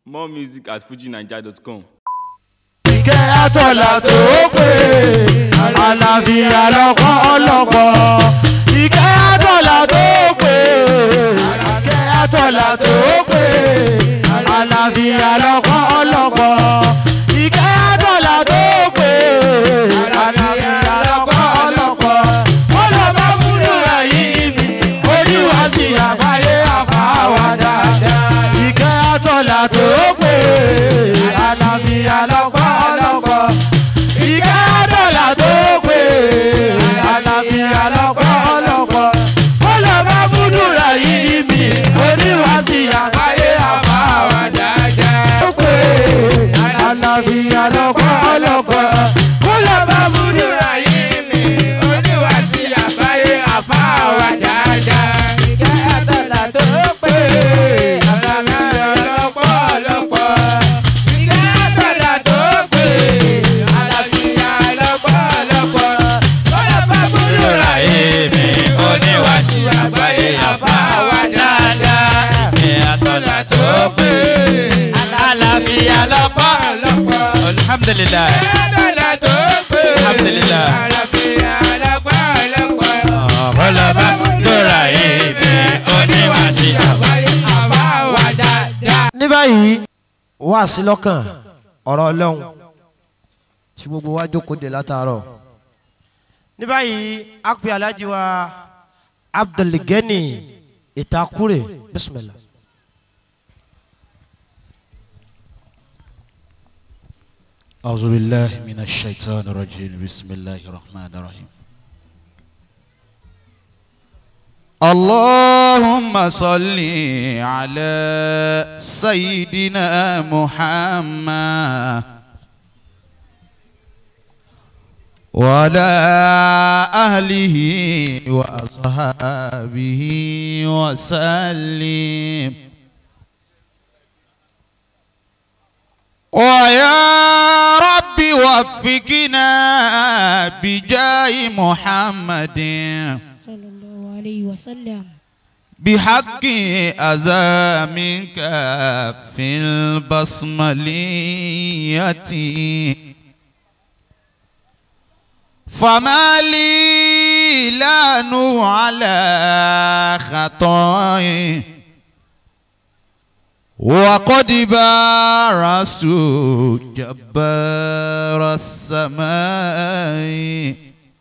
More music at fujinaija.com. ìkẹ́ àtọ̀là tó pé àlàáfíà lọ́kọ́ ọlọ́kọ́ ìkẹ́ àtọ̀là tó pé ìkẹ́ àtọ̀là tó pé àlàáfíà lọ́kọ́ ọlọ́kọ́ ìkẹ́ àtọ̀là tó pé àlàáfíà lọ́kọ́ ọlọ́kọ́ ó lọ bá múlò ẹ̀yìn mi oníwàásì àgbáyé àfàwà dáadáa ìkẹ́ àtọ̀là tó pé àlàáfíà lọ́kọ́ ọlọ́kọ́ ìkẹ́ àtọ̀là tó pé àlàáfíà lọ́kọ́ ọlọ́kọ́ ó lọ bá múlò ẹ̀yìn mi oníwàásì àgbáyé àfàwà dáadáa ó pé àlàáfíà lọ́kọ́ ọlọ́kọ́ ó lọ bá múlò ẹ̀yìn mi oníwàásì àgbáyé àfàwà dáadáa ìkẹ́ àtọ̀là tó pé àlàáfíà lọ́kọ́ ọlọ́kọ́ ìkẹ́ àtọ̀là tó pé àlàáfíà lọ́kọ́ ọlọ́kọ́ ó lọ bá múlò ẹ̀yìn mi oníwàásì àgbáyé àfàwà dáadáa ìkẹ́ àtọ̀là tó pé àlàáfíà lọ́kọ́ ọlọ́kọ́ alhamdulilayi àtọ̀là tó pé Alhamdulillah. àlàáfíà lọ́kọ́ ọlọ́kọ́ ọlọba lóra èmi oníwàásí àgbáyé àfàwà dáadáa. ní báyìí wá sí lọ́kàn ọ̀rọ̀ ọlọ́run tí gbogbo wa jókòó dé látàárọ̀ ní báyìí a pè alájí wa abdulgani ìtakúrè bisimilah. أعوذ بالله من الشيطان الرجيم بسم الله الرحمن الرحيم اللهم صل على سيدنا محمد وعلى أهله وأصحابه وسلم ويا رب وفقنا بجاه محمد صلى الله عليه وسلم بحق أذى منك في البصملية فما لي لا على خطائي وقد بارست جبار السماء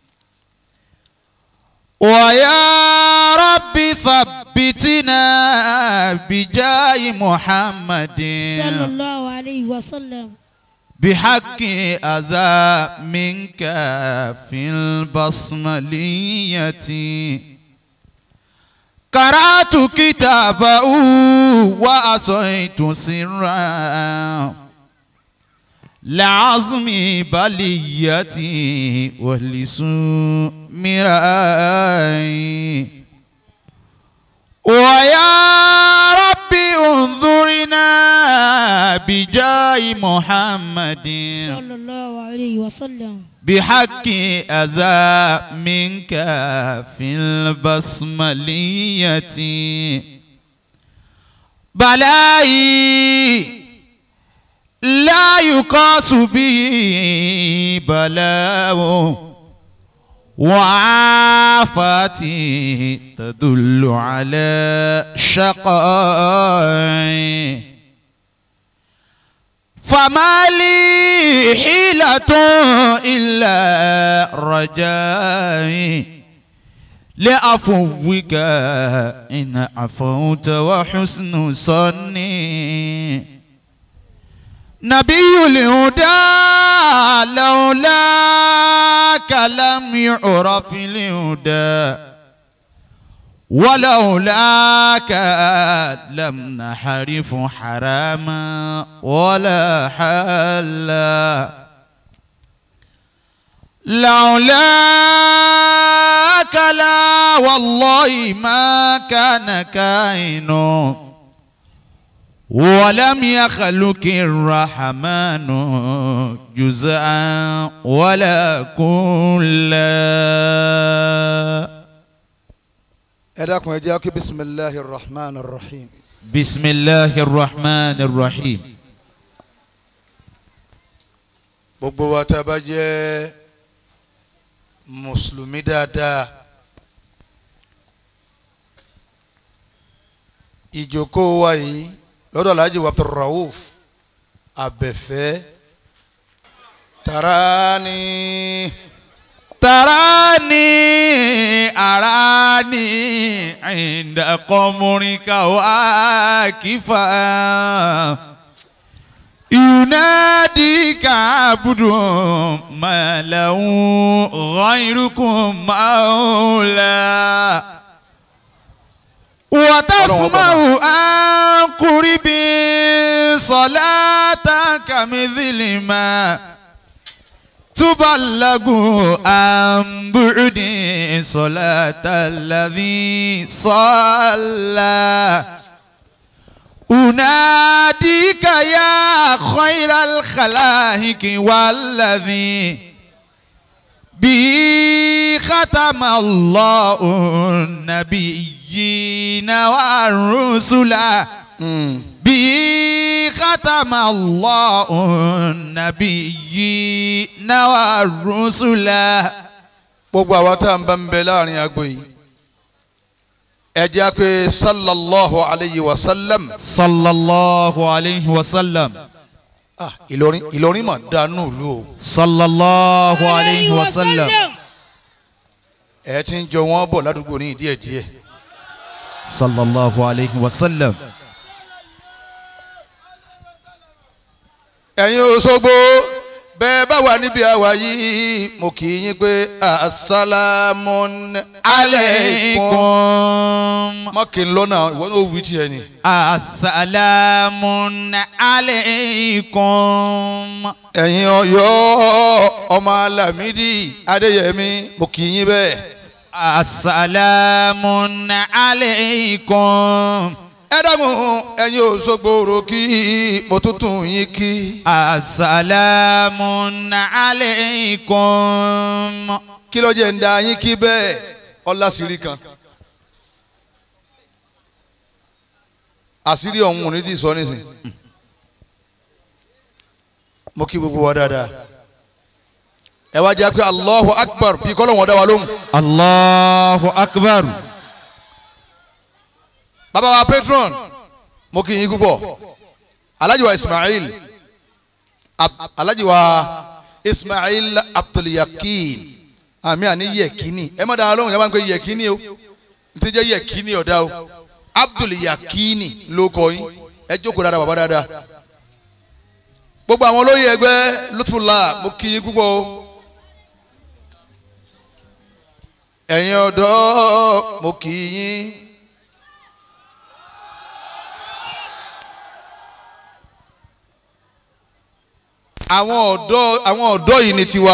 ويا رب ثبتنا بجاه محمد صلى الله عليه وسلم بحق أذى منك في البصملية قرأت كتابه وأصيت سرا لعظم بليتي ولسوء مراي ويا رب انظرنا بجاه محمد صلى الله عليه وسلم بحق أذى منك في البصملية بلاي لا يقاس به بلاء وعافاتي تدل على شقاء فما لي حيلة إلا رجائي لعفوك إن عفوت وحسن صني نبي الهدى لولاك لم يعرف الهدى ولولاك لم نحرف حراما ولا حلا لولاك لا والله ما كان كائن ولم يخلق الرحمن جزءا ولا كلا ẹ dákun ẹ jẹ́ kí bisimilahi rahman rahim بسم الله الرحمن الرحيم gbogbo wa tá a bá jẹ́ mùsùlùmí dáadáa ìjókòó wa yìí lọ́dọ̀ alhaji wa abdulrauf abẹ́fẹ́ tarani تراني أراني عند قمرك واقفا يناديك عبد ما له غيركم مولى وتسمع عن قرب صلاتك مثل ما تبلغ عن بعد صلاة الذي صلى أناديك يا خير الخلائق والذي به ختم الله النبيين والرسل به ختم الله النبيين والرسل gbogbo àwa tá à ń bá ń bẹ láàrin agbo yìí ẹ jẹ́ pé sallallahu alayhi wa sallam صلى الله عليه وسلم ah ìlọrin ìlọrin mà dánú ìlú o صلى الله عليه وسلم ẹ ti ń jọ wọ́n bọ̀ ládùúgbò ní díẹ̀díẹ̀ صلى الله عليه وسلم ẹ̀yin Òṣogbo bẹ́ẹ̀ bá wà níbi àwa yìí mo kì í yín pé asalaamu alaykum عليكم má kì í lọ́nà ìwọ ní òwú tiẹ̀ ni السلام عليكم ẹ̀yin Ọ̀yọ́ ọmọ Alámídì Adéyẹmí mo kì í yín bẹ́ẹ̀ السلام عليكم ẹ dákun ẹ̀yin Òṣogbo òròkì mo tún tún yín kí السلام عليكم kí ló jẹ́ ń da yín kí bẹ́ẹ̀ ọlásìírí kan àṣírí ọ̀hún ò ní ti sọ nísìn mo kí gbogbo wa dáadáa ẹ wá jẹ́ pé Allahu Akbar bí kọ́lọ́ wọn dá wa lóhùn الله أكبر bàbá wa patron mo kí yín púpọ̀ alhaji wa Ismail Ab- alhaji wa Ismail Abdulyakin àmì àní yẹkini ẹ má dáa lóhùn yẹn máa ń pè yẹkini o n ti jẹ́ yẹkini ọ̀dà o Abdulyakini ló kọ yín ẹ jókòó dáadáa bàbá dáadáa gbogbo àwọn olóyè ẹgbẹ́ Lutfullah mo kí yín púpọ̀ o ẹ̀yin ọ̀dọ́ mo kí yín. àwọn ọ̀dọ́ àwọn ọ̀dọ́ yìí ni tiwa.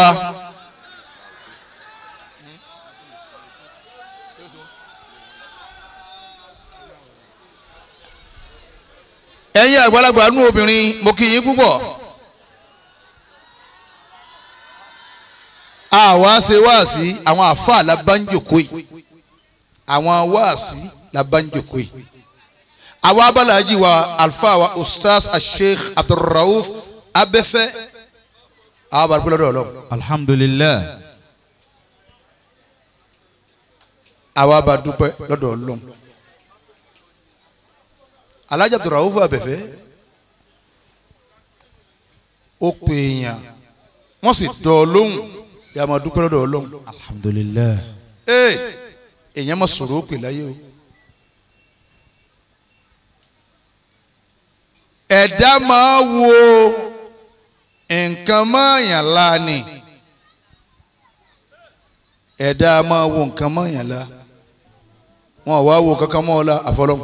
ẹ̀yin àgbàlagbà nú obìnrin mo kí yín púpọ̀. àwa ṣe wáàsí àwọn àfáà labánjòkó yìí àwọn wáàsí labánjòkó yìí. àwa abalaji wa alfa wa ustaz asheikh abdulrauf abẹ́fẹ́ àwọn bàbá lọ́dọ̀ ọlọ́run الحمد لله àwa bá dúpẹ́ lọ́dọ̀ ọlọ́run alájà abdulrauf abẹ́fẹ́ ó pè èèyàn wọ́n sì dọ̀ ọ́ lóhùn bí a máa dúpẹ́ lọ́dọ̀ ọlọ́run الحمد لله ee èèyàn máa sọ̀rọ̀ ó pè láyé o ẹ̀dá máa wo nǹkan mọ́ọ̀yàn la ni ẹ̀dá máa wo nǹkan mọ́ọ̀yàn la wọn ò wá wo kankan mọ́ ọ la àfọlọ́mù.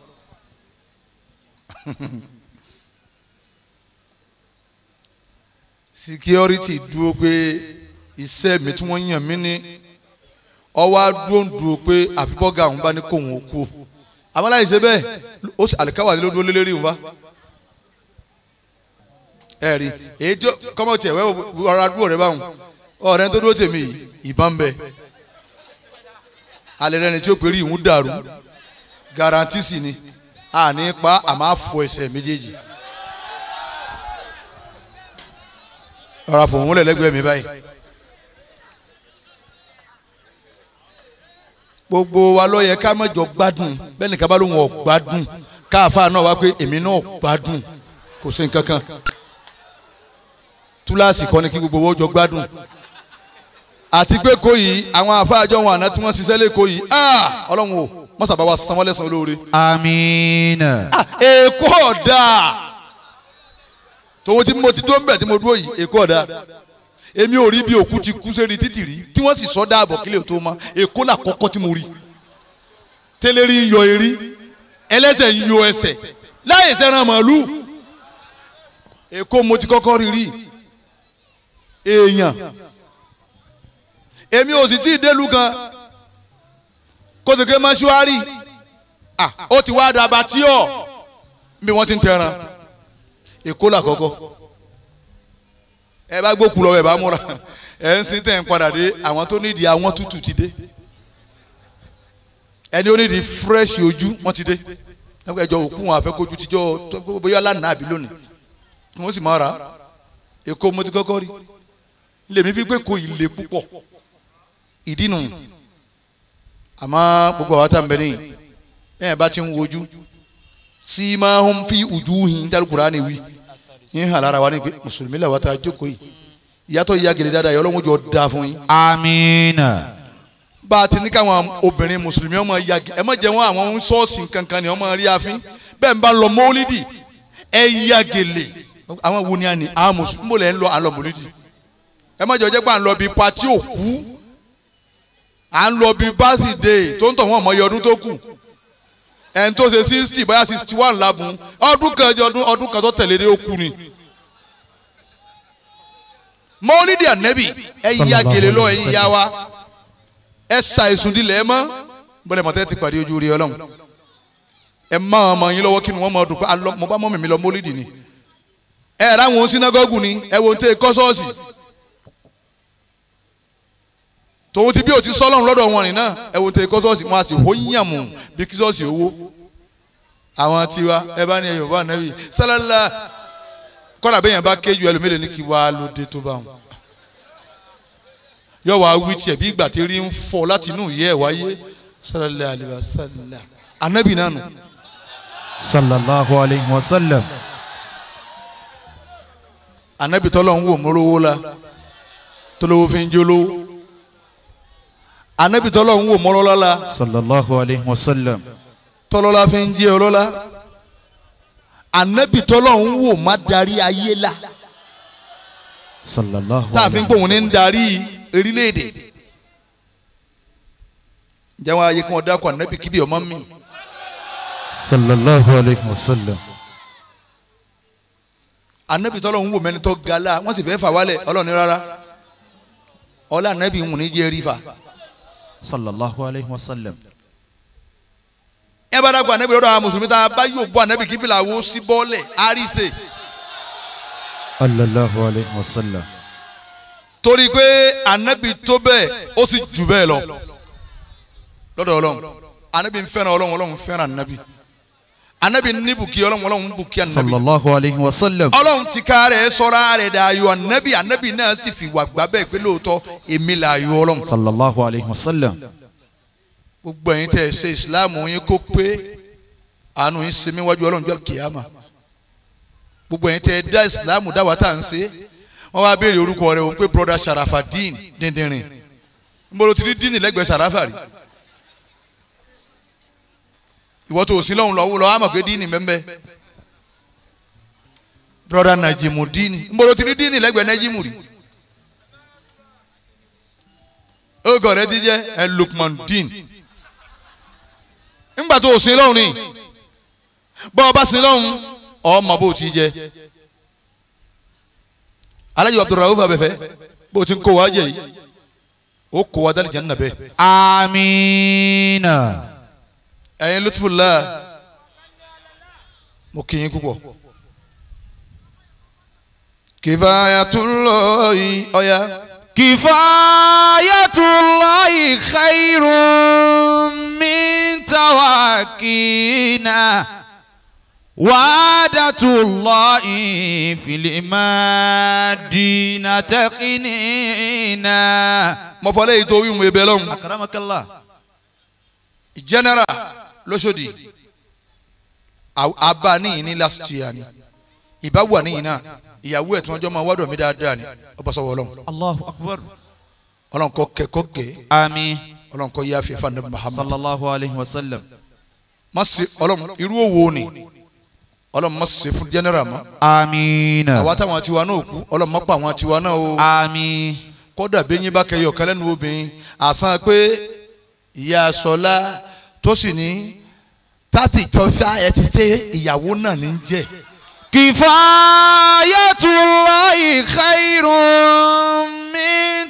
security dúró pé iṣẹ́ mi tí wọ́n yàn mí ní ọwọ́ adúró ń dúró pé àfibọ́gà àwọn bá ní kó wọn kú àwọn aláìsí ṣe bẹ́ẹ̀ ó sì àlìkáwà ló dúró lélẹ́rìí wọn bá ẹ rí èyí tó kọ́mọ tiẹ̀ wẹ́ ọ̀rọ̀ adúró rẹ báwọn ọ̀rẹ́ tó dúró tèmi yìí ìbọn bẹ alẹ́ rẹ ni tí ó pèrè ìhun dàrú garanti sì ni àní pa àmọ́ àfọ ẹsẹ̀ méjèèjì rọra fòun lẹ̀ lẹ́gbẹ̀ẹ́ mi báyìí. gbogbo wa ló yẹ ká mẹ́jọ gbádùn bẹ́ẹ̀ ni kábàlù wọn gbádùn káàfà náà wá pé èmi náà gbádùn kò sí nǹkan kan túláàsì kọ́ ni kí gbogbo owó jọ gbádùn àti pé kò yìí àwọn àfáàjọ wọn àná tí wọ́n ṣiṣẹ́ lẹ́kọ̀ọ́ yìí ah ọlọ́run o mọ́sàbá wa sanwó lẹ́sàn-án olóore amiina. ah èkó ọ̀dà tòun tí mo ti dó ń bẹ̀ tí mo dúró yìí èkó ọ̀dà èmi ò rí bí òkú ti kú sẹ́ni títì rí tí wọ́n sì sọ dáàbọ̀ kílẹ̀ tó mọ́ èkó là kọ́kọ́ tí mo rí tẹ́lẹ̀rí ń yọ erí ẹlẹ́sẹ̀ ń yọ ẹsẹ̀ láyé sẹ́ran màálù èkó mo ti kọ́kọ́ rí rí èèyàn èmi ò sì tí ì délùú kan kótókè mọ́ṣúárì ah ó ti wá dàbà tí ọ̀ bí wọ́n ti ń tẹran èkó là kọ́kọ́ ẹ bá gbókù lọ ẹ bá múra ẹ ń sin tẹ̀ ń padà dé àwọn tó nídìí àwọn tútù ti dé ẹni ó nídìí fresh ojú wọ́n ti dé ẹjọ́ òkú wọn àfẹ́kójú tíjọ́ bóyá lánàá àbí lónìí ni wọ́n sì máa rà á èkó mo ti kọ́kọ́ rí lèmi fi pé kò ilé púpọ̀ ìdí nù àmọ́ gbogbo àwọn tá à ń bẹ níyì bẹ́ẹ̀ bá ti ń wojú sí máa ń fi ojú hin dálùkùrá ni wí yín hàn lára wa ní pé mùsùlùmí làwọn tá a jókòó yìí ìyàtọ̀ ìyá gèlè dáadáa yọ ọlọ́run jọ da fún yín. amiina. bá a ti ní káwọn obìnrin mùsùlùmí ọmọ ya ẹ má jẹ́ wọn àwọn ṣọ́ọ̀ṣì kankan ni ọmọ rí àfin bẹ́ẹ̀ ń bá lọ mọ́lídì ẹ ya gèlè àwọn wo ni a ní àwọn mùsùlùmí mò lẹ́ ń lọ àlọ́ mọ́lídì ẹ má jọ jẹ́ pé à ń lọ bí pati òkú à ń lọ bí básídẹ̀ẹ́ tó ń tọ̀ wọ́n mọ iye ọdún tó kù ẹn tó ṣe sixty bóyá sixty one labun ọdún kan ọdún ọdún kan tó tẹ̀lé dé ó kú ni. mọ́lídìí ànẹ́bì ẹ ya gèlè lọ ẹ̀yin ya wa ẹ sa èsùn dilẹ̀ ẹ mọ́ bọ́lẹ̀ mọ̀tẹ́ ti pàdé ojú rí ọlọ́run ẹ má ọmọ yín lọ́wọ́ kí ni wọ́n mọ̀ ọdún pé alọ́ mo bá mọ́ mi lọ mọ́lídìí ni ẹ ráwọn sinagogu ni ẹ wo tẹ kọ́ sọ́ọ̀sì tòun ti bí o ti sọ́lọ́run lọ́dọ̀ wọn nìyẹn ẹ wo tẹ kọ́ sọ́ọ̀sì wọn a sì hó yàmù bí kí sọ́ọ̀sì owó àwọn tiwa ẹ bá ní ẹyọ bá nàbí sálálà kọ́nà bẹ́yẹn bá kéjú ẹlòmílẹ̀ ní kí wá ló dé tó bá wọn. yóò wá wí tiẹ̀ bí ìgbà tí rí ń fọ láti inú ìyẹ́ ẹ̀ wáyé sálálà àlùbá sálálà ànábì nánu. sallallahu alayhi wa sallam. ànábì tọ́lọ̀ ń wò mọ́lówó la tọ́lọ́wọ́ fi ń jólówó ànábì tọ́lọ̀ ń wò mọ́lọ́lá la sallallahu alayhi wa sallam. tọ́lọ́lá fi ń jẹ́ ọlọ́lá ànábì tọ́lọ̀ ń wò má darí ayé la sallallahu tá a fi ń pòun ní ń darí orílẹ̀-èdè jẹ́wọ́n ayé kí wọ́n dákọ̀ ànábì kíbi ọmọ mi sallallahu alayhi wa sallam. ànábì tọ́lọ̀ ń wò mẹ́ni tó ga la wọ́n sì fẹ́ fà wálẹ̀ ọlọ́ọ̀ni rárá ọlá ànábì ń wò ní jẹ́ rí fa sallallahu alayhi wa sallam. ẹ bá dàgbà ànábì lọ́dọ̀ àwọn mùsùlùmí tá a bá yóò bọ́ ànábì kí fìlà wo sí bọ́ọ̀lẹ̀ àríṣe sallallahu alayhi wa sallam. torí pé ànábì tó bẹ́ẹ̀ ó sì jù bẹ́ẹ̀ lọ lọ́dọ̀ ọlọ́run ànábì ń fẹ́ràn ọlọ́run ọlọ́run fẹ́ràn ànábì ànábì ní bùkí ọlọ́run ọlọ́run bùkí ànábì sallallahu alayhi wa sallam. ọlọ́run ti ká rẹ̀ sọ́ra rẹ̀ dà ayọ̀ ànábì ànábì náà sì fi wà gbà bẹ́ẹ̀ pé lóòótọ́ èmi là ayọ̀ ọlọ́run sallallahu alayhi wa sallam. gbogbo ẹ̀yin tẹ́ ẹ ṣe ìsìláàmù yín kó pé àánú yín ṣe mí wájú ọlọ́run jọ́ kìámà gbogbo ẹ̀yin tẹ́ ẹ dá ìsìláàmù dá wa tá à ń ṣe wọ́n wá béèrè orúkọ rẹ̀ wọ́n pé broda Sharafadeen díndínrín nbolo ti rí díìnì lẹ́gbẹ̀ẹ́ Sharafa rí ìwọ tó sí lọ́hùn lọ́wọ́ lọ́wọ́ àmọ̀ pé díìnì mẹ́mbẹ́ broda Najimu díìnì nbolo ti rí díìnì lẹ́gbẹ̀ẹ́ Najimu rí orúkọ rẹ̀ ti jẹ́ ẹ Lukman díìnì ńgbà tó o sin lọ́hùn ni bọ́ ọ bá sin lọ́hùn ọmọ bó ti jẹ alájọ abdulrahman abẹfẹ bó ti ń kó wa jẹ yìí ó kó wa dálì jẹnna bẹ. amiina. ẹ̀yin lutfula mo kì í púpọ̀ kifayatullahi ọ̀ya kifayatullahi khairun min tawakina. وعادة الله في المدينة تقنينا mo fọ lẹ́yìn tó wíwùn ebè lọ́hùn أكرمك الله general lọ́sọ̀dì àbá níyìn ní last year ni ìbá wà níyìn náà ìyàwó ẹ̀ tí wọ́n jọ máa wádùn mí dáadáa ni ọba sọ̀wọ́ ọlọ́run الله أكبر ọlọ́run kọ́ kẹ́ kọ́ kẹ́ آمين ọlọ́run kọ́ yá fífa ní Muhammad صلى الله عليه وسلم má ṣe ọlọ́run irú òwò ni ọlọ́run má ṣe fún general mọ́ آمين àwa táwọn tiwa náà kú ọlọ́run má pa àwọn tiwa náà o آمين kódà bẹ́yìn bá kẹyọ kan lẹ́nu obìnrin àsan pé ìyá sọlá tó sì ní tàtí tọ́fà ẹ ti tẹ ìyàwó náà ní jẹ́ كفاية الله خير من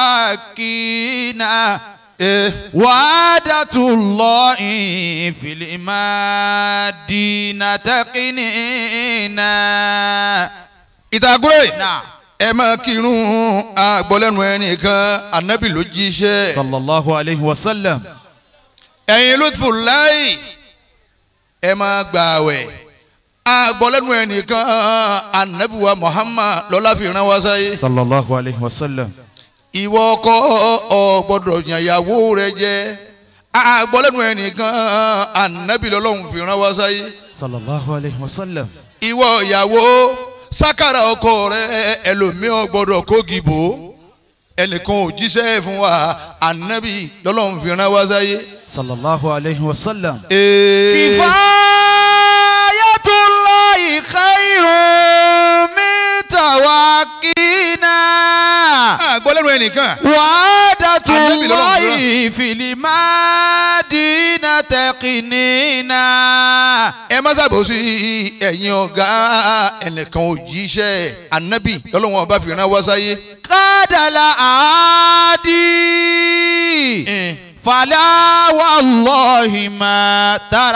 توكينا ẹ وعادة الله في المدينة تقنينا ìtàgùrẹ́ نعم ẹ máa kírun àgbọ̀lẹ́nu ẹnìkan ànábì ló jíṣẹ́ صلى الله عليه وسلم ẹ̀yin lutfullahi ẹ máa gbààwẹ̀ àgbọ̀lẹ́nu ẹnìkan ànábì wa Muhammad lọ́lá fi rán wá sáyé. صلى الله عليه وسلم ìwọ ọkọ ọ gbọ́dọ̀ yàn ìyàwó rẹ jẹ àgbọlẹnu ẹnìkan ànábì lọ́lọ́run fi rán wá sáyé صلى الله عليه وسلم ìwọ ìyàwó sákàrà ọkọ rẹ ẹlòmíọ gbọ́dọ̀ kógi bò ẹnìkan ò jíṣẹ́ fún wa ànábì lọ́lọ́run fi rán wá sáyé. صلى الله عليه وسلم Ee, كفاية الله خير من توكينا àgbọlẹnu ẹnìkan وعادة Ànábì lọ́lọ́run الله في المدينة تقنينا ẹ má ṣàbòsí ẹ̀yin ọ̀gá ẹnìkan ò jíṣẹ́ ànábì lọ́lọ́run ọba fi rán wá sáyé. قاد العادي Eh. فلا والله ما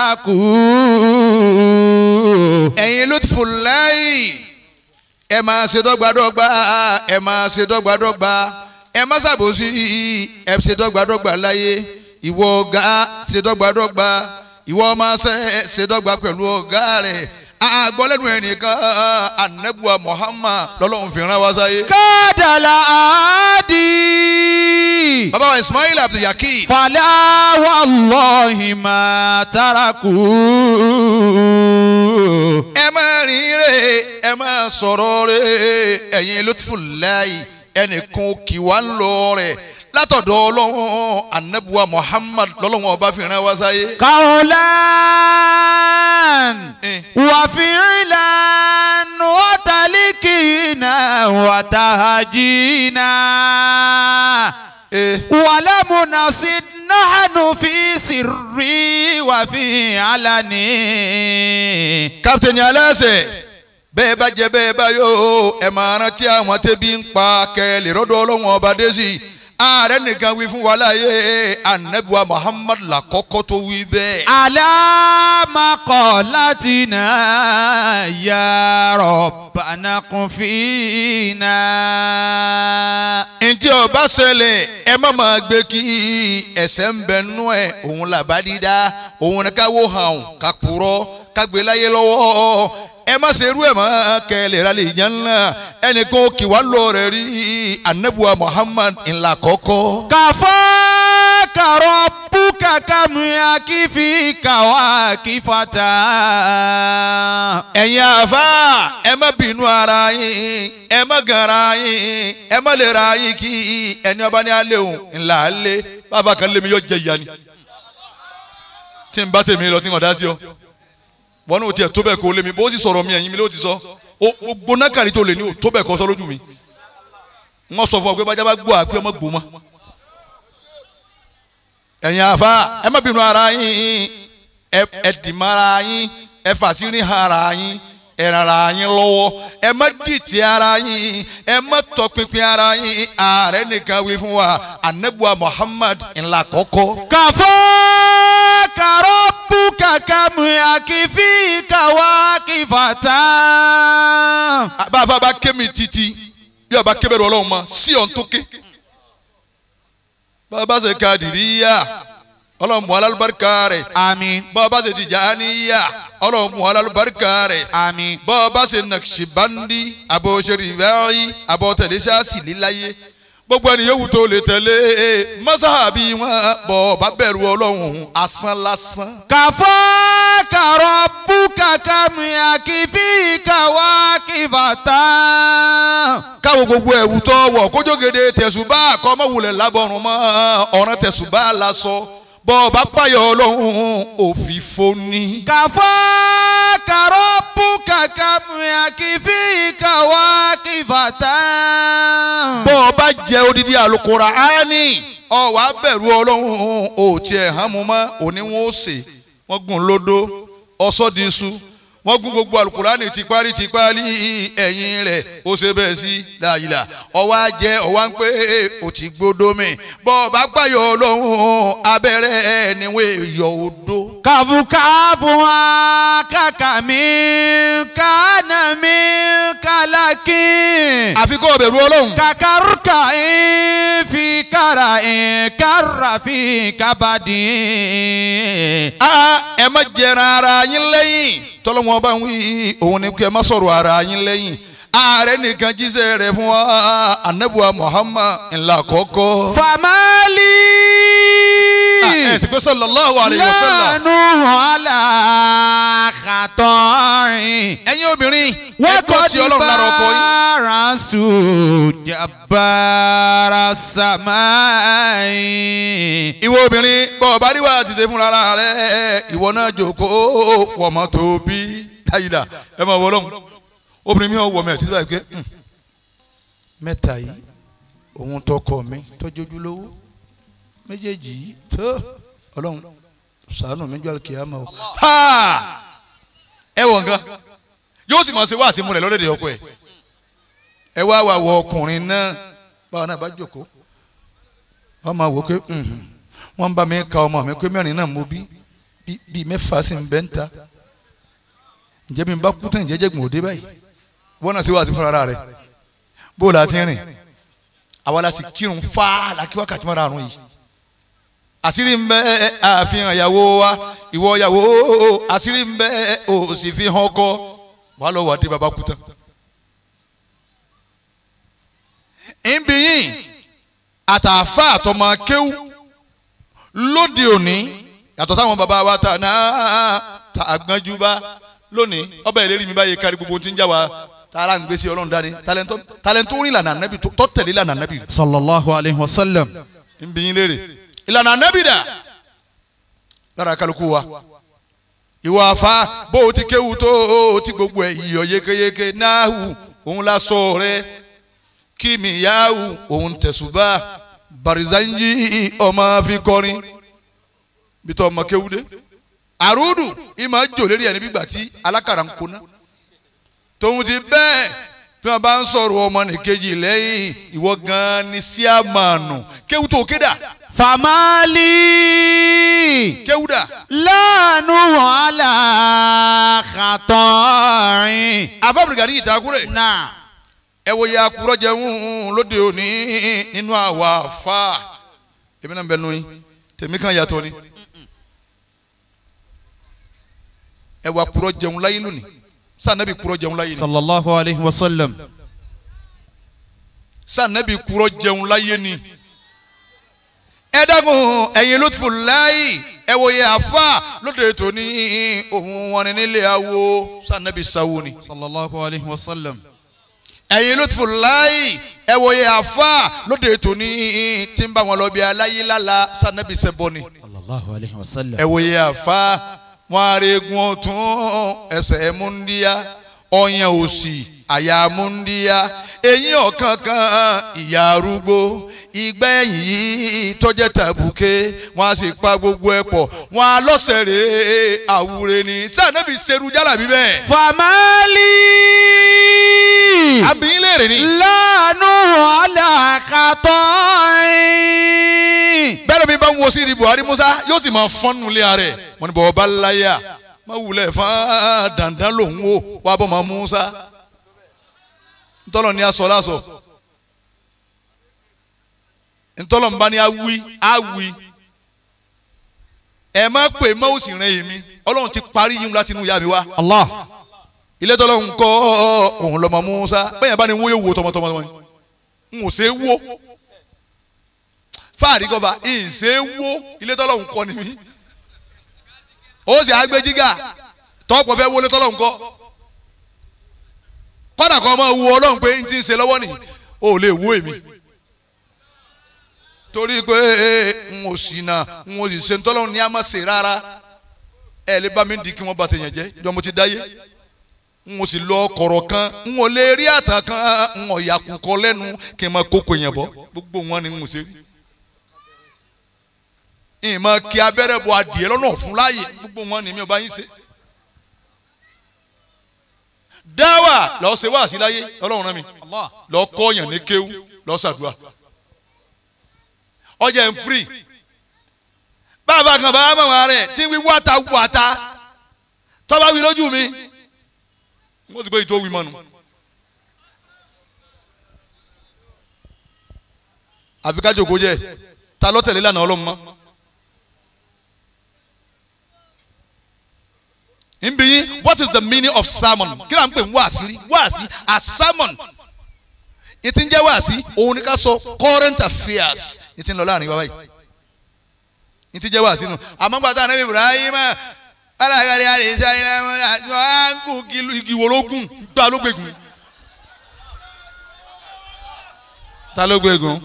تركوا ẹ̀yin lutfullahi ẹ máa ṣe dọ́gbadọ́gba ẹ máa ṣe dọ́gbadọ́gba ẹ má ṣàbòsí ẹ ṣe dọ́gbadọ́gba láyé ìwọ ọ̀gá ṣe dọ́gbadọ́gba ìwọ ọmọọṣẹ́ ṣe dọ́gba pẹ̀lú ọ̀gá rẹ̀ àgbọ̀lẹ́nu ẹnìkan anabuwa Muhammad lọ́lọ́run fi rán wá sáyé. قاد العادي bàbá wa Ismail Abdulyakeem فلا والله ما تركوا ẹ máa rìn rè ẹ máa sọ̀rọ̀ rè ẹ̀yin lutfullahi ẹnìkan kì wá ń lọ rẹ̀ látọ̀dọ̀ ọlọ́run anabuwa Muhammad lọ́lọ́run ọba fi rán wá sáyé. قولا Eh. وفعلا وتلكينا وتهجينا Eh. ولم نصد نحن في سر وفي علن kápítẹ̀nì aláṣẹ bẹ́ẹ̀ bá jẹ bẹ́ẹ̀ bá yó ẹ máa rántí àwọn tẹ́bí ń pa kẹ́lẹ́ rọ́dọ̀ ọlọ́run ọba dé sí i ààrẹ nìkan wí fún wa láàyè anabiwa Muhammad làkọ́kọ́ tó wí bẹ́ẹ̀. على مقالتنا يا ربنا قفينا ntí ọba ṣẹlẹ̀ ẹ má máa gbé kí ẹsẹ̀ ń bẹ nú ẹ̀ òun làbá dídá òun ni ká wó hàn ká purọ́ ká gbé láyé lọ́wọ́ ẹ má ṣe irú ẹ̀ mọ́ kẹlẹ̀ ra lè yẹn ńlá ẹnìkan kì wá lọ rẹ̀ rí anabuwa Muhammad ńlá kọ́kọ́. كفاك ربك كم يكفيك واكفة ẹ̀yin àfa ẹ má bínú ara yín ẹ má gara yín ẹ má lè ra yín kí ẹni ọba ní alẹ́ òun ńlá alẹ́ bàbá kan lé mi yọ jẹ ìyá ni tí n bá tèmi lọ tí n kò dá sí ọ wọn ní o tiẹ̀ tó bẹ́ẹ̀ kó lé mi bó sì sọ̀rọ̀ mi ẹ̀yin mi ló ti sọ o o gbóná kàrí tó lè ní o tó bẹ́ẹ̀ kọ́ sọ lójú mi wọ́n sọ fún ọ pé bájá bá gbọ́ àpé ọmọ gbó mọ́ ẹ̀yin àfa ẹ má bínú ara yín ẹ ẹ dì má ara yín ẹ fàṣírí ara yín ẹ ràn ara yín lọ́wọ́ ẹ má dìtì ara yín ẹ má tọpinpin ara yín ààrẹ nìkan wí fún wa anabuwa Muhammad ńlá kọ́kọ́. كفاك ربك كم يكفيك واكفة bàbá bá ké mi títí bí ọba ké bẹ̀rù ọlọ́run mọ́ sí ọ̀n tó ké bàbá ṣe ká dìríyà ọlọ́run mú alálùbáríkà rẹ̀ àmín bọ́ ọ bá ṣe Tìjàníyà ọlọ́run mú alálùbáríkà rẹ̀ àmín bọ́ ọ bá ṣe Nàkṣibándí àbọ̀ òṣèré ìbáyí àbọ̀ tẹ̀lé ṣáàṣì líláyé gbogbo ẹni yòówù tó lè tẹ̀lé mọ́sáàbí wọn bọ̀ ọ bá bẹ̀rù ọlọ́run asán lásán. kàfọ́ kàrọ̀ búkà kàmìyà kìfì kàwá kìfàtà. káwo gbogbo ẹ̀wù tó wọ̀ kójógede tẹ̀sùbá kọ́mọ́wulẹ̀ lábọ̀rùn mọ́ ọ̀ràn tẹ̀sùbá lásọ bọ́ ọ bá pààyàn ọlọ́run òfìfo ni. kàfọ́ kàrọ̀ búkà kàmìyà kìfì kàwá kìfàtà. bọ́ ọ bá jẹ odidi àlùkòrà áání ọ wàá bẹ̀rù ọlọ́run ò tiẹ̀ hàn mú mọ́ òní wọn ó sè wọ́n gùn lódó ọsọ́ di iṣu wọ́n gún gbogbo àlùkùránì tipari tipari ẹ̀yìn rẹ̀ ó ṣe bẹ́ẹ̀ sí láyìlá ọwọ́ ajẹ́ ọwọ́ ń pé ó ti gbódó mi bọ́ ọ bá gbàyọ̀ ọlọ́run abẹ́rẹ́ níwọ̀n èèyàn odó. kabukabu wa kaka mi kana mi kalaki. àfi kó o bẹ̀rù ọlọ́run. kakaruka fi kara kara fi kabadi. a ẹ má jẹran ara yín lẹ́yìn tọ́lọ́wọ́n bá ń wí òun ni kí ẹ má sọ̀rọ̀ ara yín lẹ́yìn ààrẹ nìkan jíṣẹ́ rẹ̀ fún wa anabuwa Muhammad ńlá kọ́kọ́. famali. ẹ sì pé sallallahu alayhi wa sallam. lánàá wàhálà kàtọ́rin. ẹ̀yin obìnrin ẹ wọ́n gbọ́ kọ́ ti ọlọ́run lára ọkọ yín. rasu jabara samai. ìwọ obìnrin bọ́ ọ bá rí wàá ti ṣe fúnra rẹ̀ ìwọ náà jókòó wọ̀mọ́ tó bí káyìlá ẹ máa wọ ọlọ́run obìnrin mi ò wọ̀ mí ẹ̀ títí báyìí pé "Hmm, mẹ́ta yìí òun tọkọ mi tọ́jú ojúlówó méjèèjì yìí tó ọlọ́run ṣàánú mi jọ àlùkìyámà o. Ha! ẹ wọ̀ nǹkan yóò sì máa ṣe wá àti múlẹ̀ lọ́dẹ̀dẹ̀ ọkọ ẹ̀ ẹ wá wà wọ ọkùnrin náà báwa náà bá jókòó wọ́n máa wò ó pé "Mhm, wọ́n ń bá mi ka ọmọ mi pé mẹ́rin náà mo bí bí- bíi mẹ́fà sì ń bẹ́ ń ta ǹjẹ́ mi bá kú tán ìjẹ́jẹ́ gbọ̀n òde báyìí wọ́n náà ṣe wá àti fúnra rẹ̀ bó o la ti rìn àwa la sì kírun fáá la kí wákàtí mọ́ra àrùn yìí àṣírí ń bẹ àfihàn ìyàwó wa ìwọ ìyàwó àṣírí ń bẹ ò sì fi hàn ọkọ wàá lọ wà dé baba kú tán. ìbí yìí àtàfà àtọmọ kéwú lóde òní yàtọ̀ sáwọn baba wa ta náà ta àgbọ̀njú bá lónìí ọbẹ̀ ìlérí mi báyìí kárí gbogbo tí ń jà wá tààrà ń gbèsè ọlọ́run dání talẹ́ntọ́ talẹ́ntọ́ rìn lànà ànábì tó tẹ̀lé lànà ànábì sallallahu alayhi wa sallam. ń bí yín léèrè ìlànà ànábì dà lára kálukú wa ìwà àfa bó o ti kéwu tó o ti gbogbo ẹ̀ iyọ̀ yékéyéké náhù òun la sọ rẹ kímìyàwó òun tẹ̀sùbà barizanji ọmọ fi kọrin bitọ ọmọ kéwu dé àrùdù ìmọ̀ jò lérí ẹni gbígbà tí alákàrà ń kóná tòun ti bẹ́ẹ̀ tí wọ́n bá ń sọ̀rọ̀ ọmọ nìkejì lẹ́yìn ìwọ gan-an ni síàmánù kéwu tó kéda famali. kéwu dà lánàá wàhálà kàtọ́rin. afábùrìgà ní ìtakùrẹ̀ náà. ẹ wo ya kúrọ̀ jẹun lóde òní nínú àwa fa èmi náà ń bẹ nu yín tèmi kan yàtọ̀ ni ẹ wà kúrọ̀ jẹun láyé lónìí sànẹ́bí kúrọ̀ jẹun láyé ni sallallahu alayhi wa sallam. sànẹ́bí kúrọ̀ jẹun láyé ni ẹ dákun ẹ̀yin lótìfù láyé ẹ wo ya fa lóde tòní òun wọn ni nílé awo sànẹ́bí sáwó ni. sallallahu alayhi wa sallam. ẹ̀yin lótìfù láàyè ẹ wòye àfa lóde tòní tí ń bá wọn lọ bí aláyé lála sànẹ́bí sẹ́bọ̀ ni. sallallahu alayhi wa sallam. ẹ wòye àfa wọn arẹ́gun ọ̀tún ẹsẹ̀ múndíá ọyàn òsì àyà múndíá eyín ọ̀kánkán ìyá arúgbó ìgbẹ́yìn yìí tọ́jẹ́ tàbùké wọn a sì pa gbogbo ẹ̀ pọ̀ wọn a lọ́sẹ̀rẹ̀ àwúre ni sànẹ́bí serú jálàbí bẹ́ẹ̀. famali. àbí léèrè ni. lánàá wàhálà kàtọ́rin. bẹ́ẹ̀ mi bá ń wo sí ibi buhari musa yóò sì máa fọ́n nulẹ̀ ààrẹ wọn ni bọ̀ ọba láyà má wulẹ̀ fún dandan lòun wò wà bọ̀ mọ́ musa ntọ́lọ̀ ni a sọ lásọ ntọ́lọ̀ nba ni a wí a wí ẹ má pè má ó sì ràn èmi ọlọ́run ti parí yín láti inú ìyá mi wá Allah. ilé tọ́lọ́run kọ́ òun lọ́mọ Musa bẹ́ẹ̀ bá ní wó yóò wo tọmọtọmọ wọn n ò ṣe é wó fáàrí kọfà ìn ṣe é wó ilé tọ́lọ́run kọ́ ni mí ó sì àgbẹ̀ jígà tọ́pọ̀ fẹ́ wọlé tọ́lọ́run kọ́ kọ́dà kọ́ ọmọ wo ọlọ́run pé n ti ń ṣe lọ́wọ́ nìyí ó lè wó èmi torí pé n ò sì nà n ò sì ṣe ntọ́lọ́run ní a má ṣe rárá ẹ lè bá mi di kí wọ́n bá tẹ̀yàn jẹ́ jọ́ mo ti dáyé n ò sì lọ kọ̀rọ̀ kan n ò lè rí àtàn kan n ò yà kúkọ lẹ́nu kí n máa kókò yẹn bọ́ gbogbo wọn ni n ò ṣe rí ìmọ̀ kí abẹ́rẹ́ bọ adìẹ lọ́nà fún láàyè gbogbo wọn ni mi ò bá yín ṣe dáwà lọ́ọ́ ṣe wá sí láyé ọlọ́run rán mi Allah. lọ́ọ́ kọ́ọ̀yàn ní kéwú lọ́ọ́ ṣàdúrà ọjà ń firi bàbá kan bàbá màmá rẹ̀ tí wí wáta wáta tọ́ba wí lójú mi mo ti gbé ìtò wí mọ́nu. àfi ká jòkó jẹ ta ló tẹ̀lé lánàá ọlọ́run mọ́. nbi yín what is the meaning of sermon kí ló ń pè ń wáàsí rí wáàsí a sermon ìtì ń jẹ́ wáàsí òun ni ká sọ current affairs ìtì ń lọ láàrin wa báyìí ìtì jẹ́ wáàsí nù àmọ́ gbàtà anabi ibrahim alágbàdì àdìsá iná àgùn igi wòlógùn gbà ló gbẹgùn ta ló gbẹgùn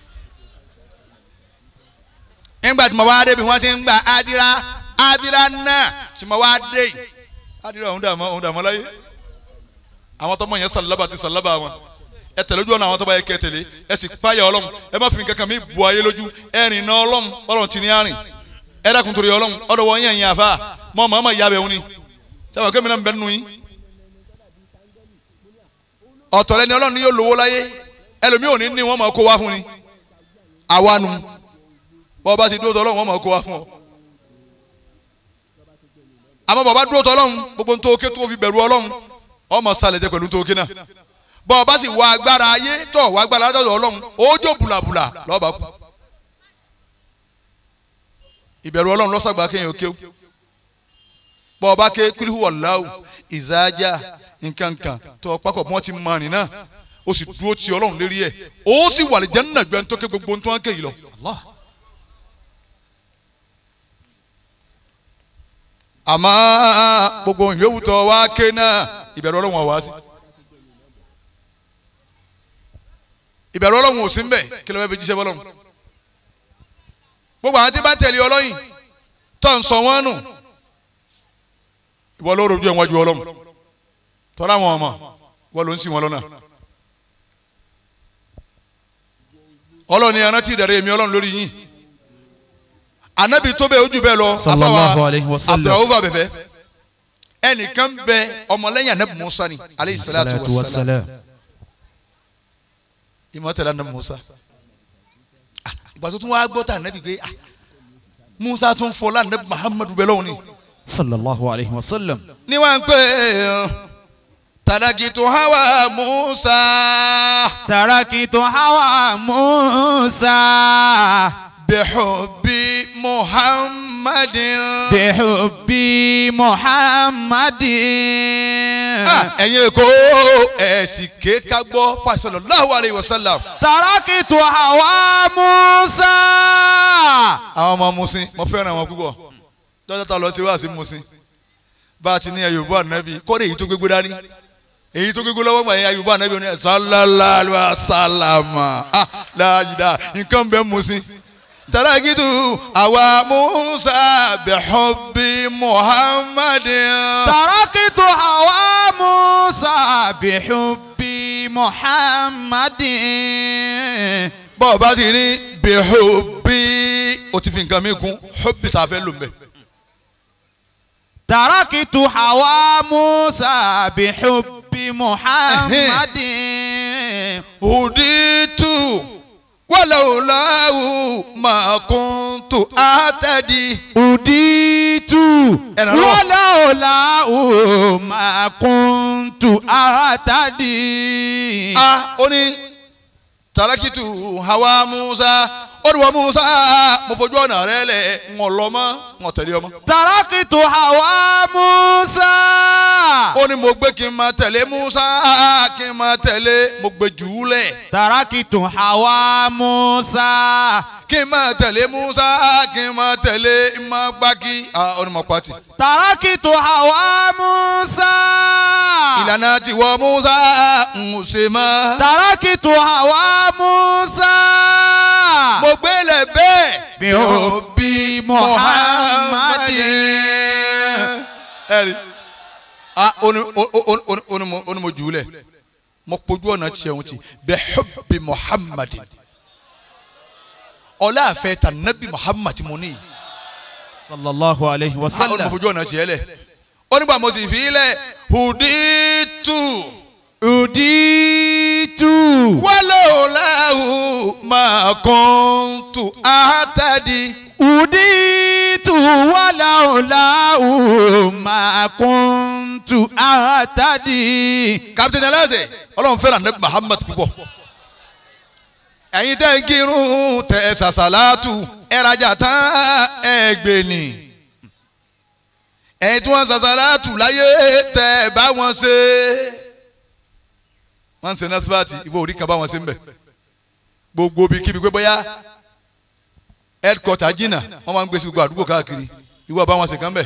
nígbà tí mo wá débi wọ́n ti ń gba adira adira náà tí mo wá dé yìí adira òun dààmú òun dààmú láyé àwọn tọmọ yẹn sàlábà ti sàlábà wọn ẹ tẹ̀lé ojú ọ̀nà àwọn tọ́ba yẹ kẹ́ tẹ̀lé ẹ sì páyà ọlọ́run ẹ má fi nǹkan kan mi bu ayé lójú ẹ rìn náà ọlọ́run ọlọ́run ti ní àrìn ẹ dákun torí ọlọ́run ọ̀dọ̀ wọ́n yẹn yẹn àfa mọ́ mọ́ mọ́ ìyá bẹ̀ wọn ni sábà kémi náà ń bẹ nínú yín ọ̀tọ̀ lẹni ọlọ́run ni yóò lówó láyé ẹlòmíì ò ní ní wọ́n máa kó wá fún ni àwa nu bọ́ bá ti dúró tọ́ ọlọ́run wọ́n máa kó wá fún ọ àmọ́ bọ́ bá dúró tọ́ ọlọ́run gbogbo ń tó ké tó fi bẹ̀rù ọlọ́run ọmọ sálẹ̀ jẹ́ pẹ̀lú tó ké náà bọ́ ọ bá sì wá agbára ayé tọ̀ wá agbára látọ̀dọ̀ ọlọ́run ójó bùlàbùlà lọ́ọ̀bà kú. ìbẹ̀rù ọlọ́run lọ́sàgbà kéèyàn kéw bọ́ ọ bá ké kúlíhù wọ̀láwù ìzájà nkankan tọ́ pákọ̀ bí wọ́n ti mọ àrìn náà ó sì dúró ti ọlọ́run lérí ẹ̀ ó sì wà lè jẹ́ nínú ẹgbẹ́ tó ké gbogbo tó ń ké yìí lọ. Allah. àmọ́ gbogbo yòówù tó wá ké náà ìbẹ̀rù ọlọ́run wà wá sí. ìbẹ̀rù ọlọ́run ò sí mbẹ̀ kí ló fẹ́ fi jíṣẹ́ bọ́lọ́run. gbogbo àwọn tí bá tẹ̀lé ọlọ́yìn tó ń sọ wọ́n nù ìwọ ló rojú ẹ̀ wájú ọlọ́run tọ́lá wọn ọmọ wọ́n ló ń sìn wọn lọ́nà. ọlọ́run ni arántí ìdẹ̀rẹ̀ èmi ọlọ́run lórí yín anabi tó bẹ́ẹ̀ ojú bẹ́ẹ̀ lọ Sallallahu alayhi wa sallam. abdulrahman abẹ́fẹ́ ẹnìkan bẹ ọmọlẹ́yìn anabi musa ni aleyhi salatu Salatu wa wa salam salam. ìmọ̀ tẹ̀lé anabi musa Ah, ìgbà tó tún wá gbọ́ tà anabi pé ah, musa tún fọlá anabi muhammadu bẹ́ẹ̀ lọ́wọ́ ni Sallallahu alayhi wa sallam. ni wọ́n ń pè é tàdàkìtù hawa musa Tarakitu hawa Musa. bihubbi muhammadin. Bihubbi Muhammadin. Ah, ẹ̀yin èkó ẹ̀sìn kéka gbọ́ sallallahu alayhi wa sallam. Tarakitu hawa Musa. àwọn ọmọ musin mo fẹ́ràn wọn púpọ̀ dọ́jà tá a lọ sí wá sí musin bá a ti ní ayọ̀bọ̀ ànábì kọ́dé èyí tó gbégbé dání èyí tó gbégbé lọ́wọ́ gbàyẹn ayọ̀bọ̀ ànábì oní sallallahu alayhi wa sallam ah láàjìdá nǹkan bẹ́ẹ̀ musin tàràkìtù àwa musa bihubbi muhammadin. Tarakitu hawa Musa. Bihubbi Muhammadin. bọ́ọ̀ bá ti ní bihubbi o ti fi nǹkan mi kún hubbi tá a fẹ́ lò ń bẹ̀. Tarakitu hawa Musa. Bihubbi Muhammadin. huditu walaulahu ma kuntu atadi. Uditu Ẹ̀rọ lọ́wọ́. walaula ma kuntu atadi. a ó ní tarakitu hawa musa ó ní wọ́n Musa mo fojú ọ̀nà rẹ lẹ̀ ń lọ mọ́ ń tẹ̀lé ọmọ. تركت هوى موسى ó ní mo gbé kí n máa tẹ̀lé Musa kí n máa tẹ̀lé mo gbé jù ú lẹ̀ تركت هوى موسى kí n máa tẹ̀lé Musa kí n máa tẹ̀lé n máa gbági ó ní mo pati. تركت هوى موسى ìlànà tiwọ́ Musa ń ṣe mọ́. تركت هوى موسى mo gbélé bẹ́ẹ̀. بحب محمد ẹ̀rí a oni oni oni oni mo oni mo jùlẹ̀ mo kpojú ọ̀nà tiẹ̀ wọn ti bẹ́ẹ̀ hubbi Muhammad ọlá àfẹ́ ta nabi Muhammad mo ní صلى الله عليه a oni mo وسلم fojú ọ̀nà tiẹ̀ lẹ̀ onígbà mo sì fi lẹ̀ huditu أديت wàlọ́ọ̀láhù ma kuntu ahtadi. أديت ولولاه ما كنت أهتدي captain ẹlẹ́sẹ̀ ọlọ́run fẹ́ràn nabi muhammad púpọ̀ ẹ̀yin tẹ́ ń kírun tẹ́ ẹ sàṣàlátù ẹ rajà tán ẹ gbè ní ẹ̀yin tí wọ́n sàṣàlátù láyé tẹ́ ẹ bá wọn ṣe wọ́n ń ṣe násípàtì ìwọ orí kan bá wọn ṣe ń bẹ̀ gbogbo bíi kíbi pé bóyá headquarter jìnnà wọ́n máa ń gbé sí gbogbo àdúgbò káàkiri ìwọ bá wọn ṣe kán bẹ̀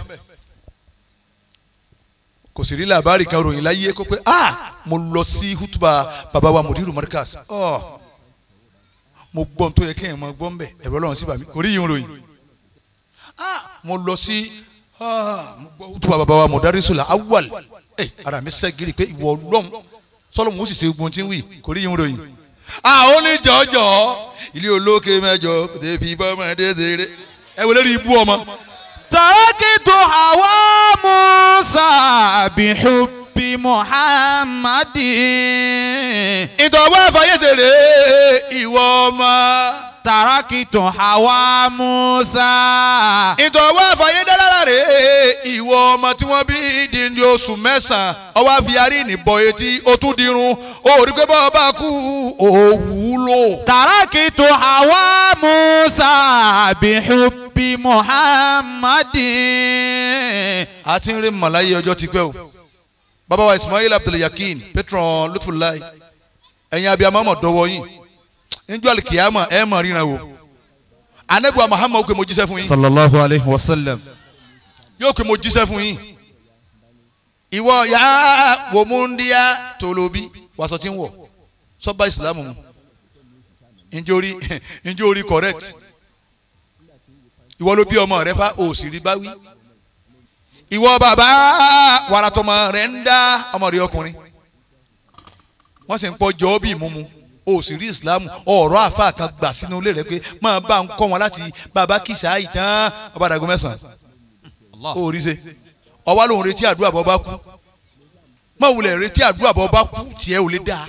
kò sì rí làbárì kan ròyìn láyé kó pé ah mo lọ sí hutuba baba wa mudiru markas ọ mo gbọ́ n tó yẹ kéèyàn máa gbọ́ ń bẹ̀ ẹ̀rọ ọlọ́run sí bàmí kò rí yìí ń ròyìn ah mo lọ sí ah mo gbọ́ hutuba baba wa mudarisula awal ẹ ara mi sẹ́gìrì pé ìwọ ọlọ́run sọlọ́mù ó sì ṣe gbọ́n tí ń wì kò rí yìí ń ròyìn ah ó ní jọjọ ilé olókè mẹ́jọ débi bọ́mọdé ṣeré ẹ wọlé rí ibú ọmọ. تركت هوى موسى بحب محمد ìtọ̀wọ́ àfàyèsèrè ìwọ ọmọ. تركت هوى موسى ìtọ̀wọ́ àfàyèdálára rè ìwọ ọmọ tí wọ́n bí di ní oṣù mẹ́sàn-án ọwọ́ àfiyárí nìbọn etí ó tún dirun ó rí pé bọ́ọ̀ bá kú òwúlò. تركت هوى موسى بحب محمد a ti ń rí màláyé ọjọ́ ti pẹ́ o bàbá wa Ismail Abdulyakin patron Lutfullah ẹ̀yin abiyamọ mọ̀ dọ́wọ́ yín níjọ́ alikiyama ẹ̀ mọ̀ ríran o anabiwa Muhammad ó pé mo jíṣẹ́ fún yín صلى الله عليه وسلم yóò pé mo jíṣẹ́ fún yín ìwọ ya wòmúndíá tòlóbí wàsó tí ń wọ̀ sọ́ba ìsìlámù mu ǹjẹ́ orí ǹjẹ́ orí correct ìwọ ló bí ọmọ rẹ fa òsì rí báwí ìwọ bàbá wàràtọmọ rẹ ń dá ọmọ rẹ ọkùnrin wọ́n sì ń pọ̀ jọ́ bí ìmúmu òsì rí ìsìlámù ọ̀rọ̀ àfa kan gbà sínú ilé rẹ pé máa bá ń kọ́ wọn láti bàbá kìsà ìtàn ọba àdàgọ́ mẹ́sàn-án ó rí ṣe ọwá lòun retí àdúrà bọ́ bá kú má wulẹ̀ retí àdúrà bọ́ bá kú tiẹ̀ ò lè dáa.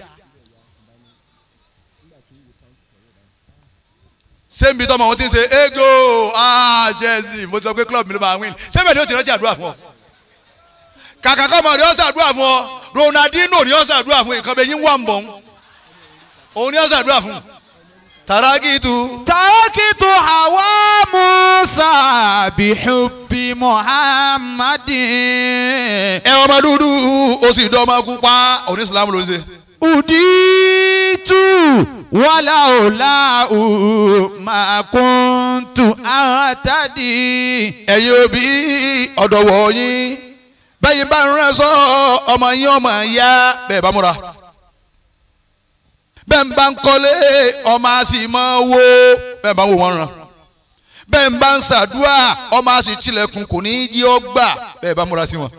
sẹ́ńbi tọ́mọ wọn ti ń ṣe ego ah jẹ́sì mo ti sọ pé club mi ló máa win sẹ́ńbi ni ó ti rántí àdúrà fún ọ. kàkà kọ́ ọmọ rẹ̀ ó ṣàdúrà fún ọ Ronaldinho ni ó ṣàdúrà fún nǹkan bẹ́ẹ̀ yín wà ń bọ̀ ń òun ni ó ṣàdúrà fún tàràkìtù. تركت هوى موسى بحب محمد ẹ ọmọ dúdú ó sì dán ọmọ pupa òní Islam ló ń ṣe. أديت ولولاه ما كنت أهتدي ẹ̀yin òbí ọ̀dọ̀wọ̀ yín bẹ́yìn bá ń rán sọ ọmọ yín ọmọ ya bẹ́ẹ̀ bá múra bẹ́ẹ̀ ń bá ń kọ́lé ọmọ a sì máa wó bẹ́ẹ̀ bá ń wò wọ́n ràn bẹ́ẹ̀ ń bá ń ṣàdúrà ọmọ a sì tilẹ̀kùn kò ní í jí ọ gbà bẹ́ẹ̀ bá múra sí wọn.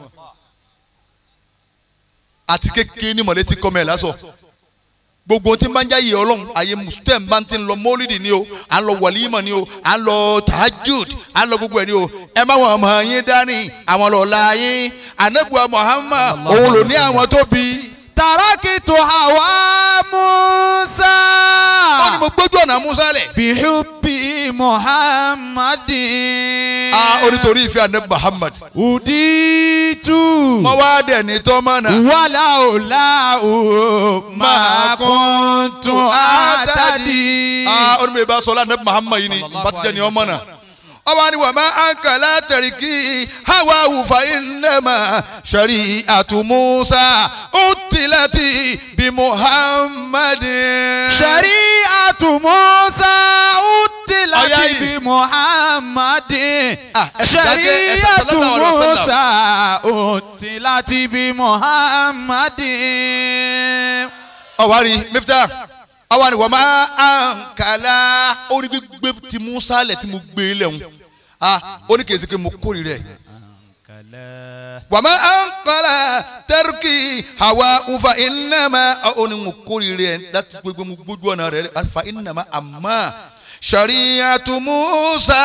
àti kékeré ní mọ̀lẹ́tì kọ́mẹ̀ lásọ̀ gbogbo tí n bá ń jáyé ọlọ́run àyè mùsùlùmí bá ń ti lọ mọ́lídì ni o à ń lọ wàlímọ̀ ni o à ń lọ tahajud à ń lọ gbogbo ẹ̀ ni o ẹ má wọn ọmọ yín dání àwọn lọ́la yín anabuwa Muhammad òun ló ní àwọn tó bí. تركت هوى موسى wọ́n ní mo gbójú ọ̀nà Musa lẹ̀. بحب محمد a onítorí ìfẹ́ anabi Muhammad. أديت mo wá dẹ̀ ní tọ́mọ́nà. ولولاه ما كنت أهتدي a onímọ̀ ìbá sọlá anabi muhammad yìí ni bàtijọ́ ni ọmọ náà ọba ni wàmà ankala tẹ̀ríkì hawa wufa innama shari'atu musa utilati bi muhammadin. shari'atu musa Ọ̀yá utilati yìí. bi muhammadin. Ah, ẹ sì dákẹ́, ẹ sọ shari'atu sallallahu alaihi wasallam. musa utilati bi muhammadin. ọwari mifta ọwari wàmà ankala orí gbígbé ti musa lẹ tí mo gbé lẹ́hùn ah ó ní kèsì pé mo kórè rẹ̀ wàmà ankala tẹriki hawa ufa innama ó ní mo kórè rẹ̀ láti gbégbé mo gbójú ọ̀nà rẹ̀ alifa innama amma shariyatu musa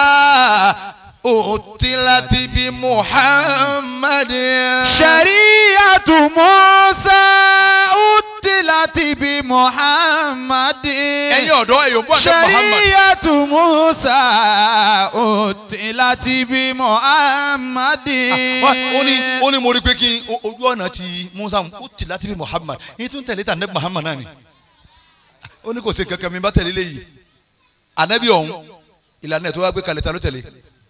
utilati bi muhammadin. shari'atu musa utilati bi muhammadin. ẹ̀yin ọ̀dọ́ ẹ̀yọ̀ bọ́ àti muhammad. Ṣàríyàtú Musa òtìláti bí Muhammadin. Wá, ó ní ó ní mo rí pé kí n o- ojú ọ̀nà ti musa ó ti láti bí muhammad yín tún tẹ̀lé tà nẹ́bí muhammad náà ni ó ní kò sí kankan mi bá tẹ̀lé léyìí ànábì ọ̀hún ìlànà ẹ̀ tó wá gbé kalẹ̀ ta ló tẹ̀lé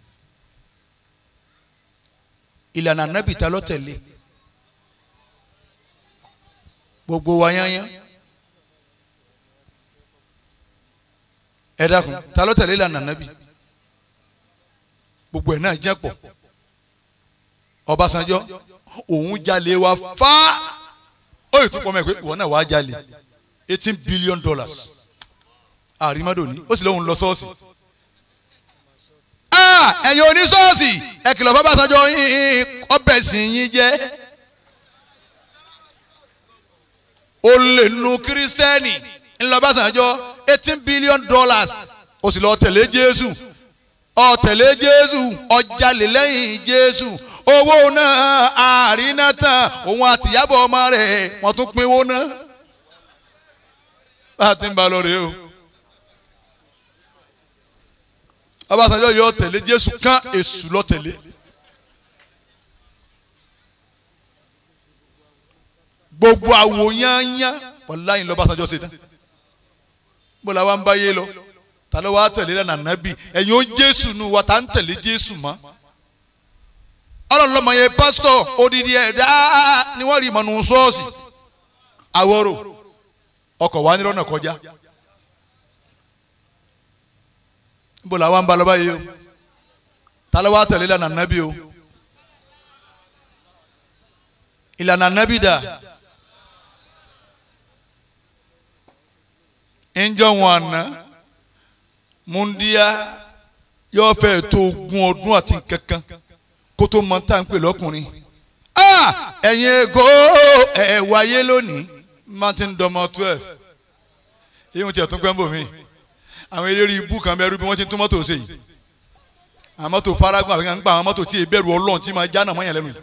ìlànà ànábì ta ló tẹ̀lé gbogbo wa yányán ẹ dákun ta ló tẹ̀lé ìlànà ànábì gbogbo ẹ̀ náà jẹ́ pọ̀ Ọbásanjọ́ òun jalè wa fá ó yìí tún pọ̀ mọ́ ẹ pé ìwọ náà wàá jalè eighteen billion dollars àrímọ́dò ní ó sì lóun lọ sọ́ọ̀sì. Ah, ẹ̀yin oníṣọ́ọ̀sì ẹ kìlọ̀ fún Ọbásanjọ́ yín ọbẹ̀ sì yín jẹ́ ó lè nu kírísítẹ́nì ńlọ Ọbásanjọ́ eighteen billion dollars ó sì lọ tẹ̀lé Jésù ó tẹ̀lé Jésù ó jalè lẹ́yìn Jésù owó náà àrínà tán òun àtìyábọ̀ ọmọ rẹ̀ wọ́n tún pín owó náà bá a ti ń ba lọ rèé o. Ọbásanjọ́ yóò tẹ̀lé Jésù kán èṣù lọ tẹ̀lé. gbogbo àwò yányán wàláyìn lọ́básanjọ́ ṣe tán bó la wá ń báyé lọ ta ló wá tẹ̀lé lẹ́nà nábì ẹ̀yin ó Jésù nu wa ta ń tẹ̀lé Jésù mọ́ ọlọ́lọ́mọ yẹn pásítọ̀ odidi ẹ̀dá ni wọ́n rí ìmọ̀nù ṣọ́ọ̀ṣì àwọ̀rò ọkọ̀ wa nírọ̀nà kọjá níbo la wá ń ba lọ báyìí o ta ló wá tẹ̀lé ìlànà nábì o ìlànà nábì dà ńjọ́ wọn àná múndíá yóò fẹ́ tó ogún ọdún àti kankan kó tó mọ tá à ń pè lọ́kùnrin Ah! ẹ̀yin ègò ẹ̀ wáyé lónìí martin dọmọ twelve èyí wọn ti ẹ̀tún gbẹ́mbò mi àwọn eléré ibú kan bẹ́ẹ̀ rú bí wọ́n ti tún mọ́tò ṣe yìí àwọn mọ́tò faragun àbí kan gba àwọn mọ́tò tí ìbẹ̀rù ọlọ́run tí máa já náà mọ́yàn lẹ́nu yìí.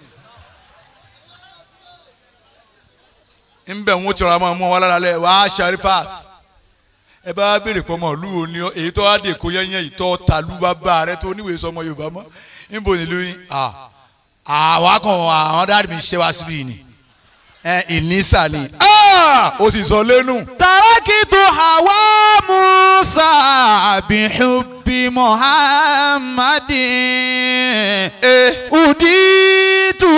ńbẹ̀ ń tọrọ àwọn ọmọ wa lára lẹ̀ wá sharifat ẹ bá béèrè pọ̀ mọ́ ìlú òní èyí tó wá dé kó yẹ́nyẹ́ ìtọ́ tàlú bàbá rẹ tó níwèé sọmọ yorùbá mọ́ níbo nílùú yín àwa kan àwọn dáàdì mi ṣe wá síbí yìí ni ẹ ìnísà ni ó sì sọ lẹ́nu. tarakitu hawa musa bihubbi muhammadin. uditu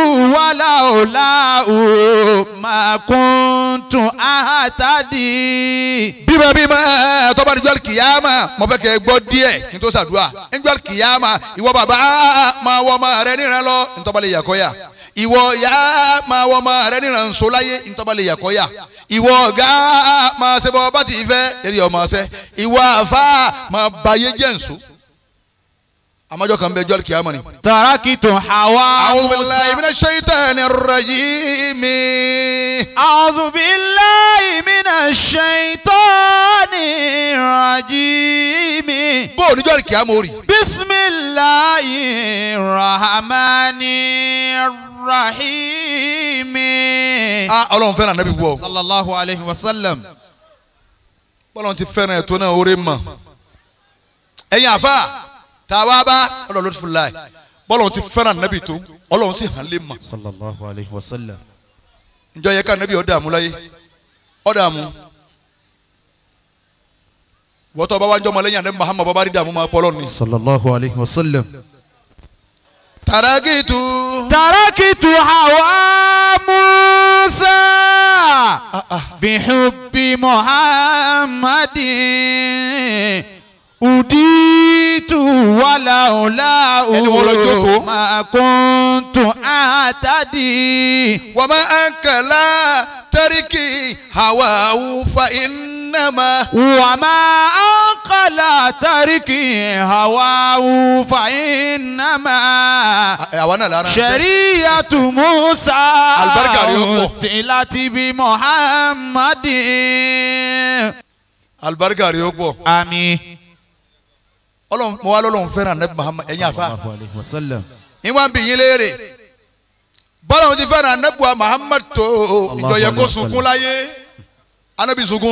walaolau makuntu ahatadi. bímọ bímọ ẹ tọ́ba ní jọ́lì kìyàmà mo fẹ́ kẹ́ ẹ gbọ́ díẹ̀ kí n tó ṣàdúrà ní jọ́lì kìyàmà ìwọ bàbá máa wọ ọmọ rẹ níran lọ ntọ́ba lè yàkọ́ yà ìwọ ya máa wọ ọmọ rẹ níran nsọláyé ntọ́ba lè yàkọ́ yà ìwọ ọ̀gá máa ṣe bọ́ bá ti fẹ́ eré ọmọ ṣẹ́ ìwọ àfa máa bayé jẹ́ nsọ àmọ́jọ́ kan bẹ jọ́lì kìyàmà ni. tarakitu hawa a'udhu billahi musa. minash shaitanir rajim. أعوذ بالله من الشيطان الرجيم bó o ní jọ́lì kìyàmà ó rí. بسم الله الرحمن الرحيم ah ọlọ́run fẹ́ràn ànábì wọ̀ صلى الله عليه وسلم bọ́lá ti fẹ́ràn ẹ̀tọ́ náà oore mọ̀ ẹ̀yin àfa tá a wá bá ọlọ́run ló ti fún láì bọ́lá ti fẹ́ràn nábì tó ọlọ́run sì hàn lé mọ̀ sallallahu alayhi wa sallam. ǹjọ́ yẹ ká nábì ọ̀dà àmú láyé ọ̀dà àmú wọ́tọ̀ bá wá ń jọmọ lẹ́yìn àdé Muhammad bàbá rí dààmú máa pọ̀ lọ́ni. sallallahu alayhi wa sallam. tàràkìtù. تركت هوى موسى بحب محمد أديت ولولا Ẹni wọ́n lọ jókòó. ما كنت أهتدي wàmà ànkàlà tàríkì hàwáwù fa ìnàmà. وما أنقل ترك هواه فإنما àwa náà lára. شريعة موسى Àlùbáríkà rẹ̀ ó pọ̀. أنزلت بمحمد alibarika rẹ̀ ó pọ̀. آمين ọlọ́run mo wá lọ́lọ́run fẹ́ràn anabi Muhammad ẹ̀yin àfa. sallallahu alayhi wa sallam. ìwọ̀n bí yín léèrè bọ́lá òun ti fẹ́ràn anabuwa Muhammad tó ìjọ yẹ kó alayhi wa sunkún láyé anabi sunkún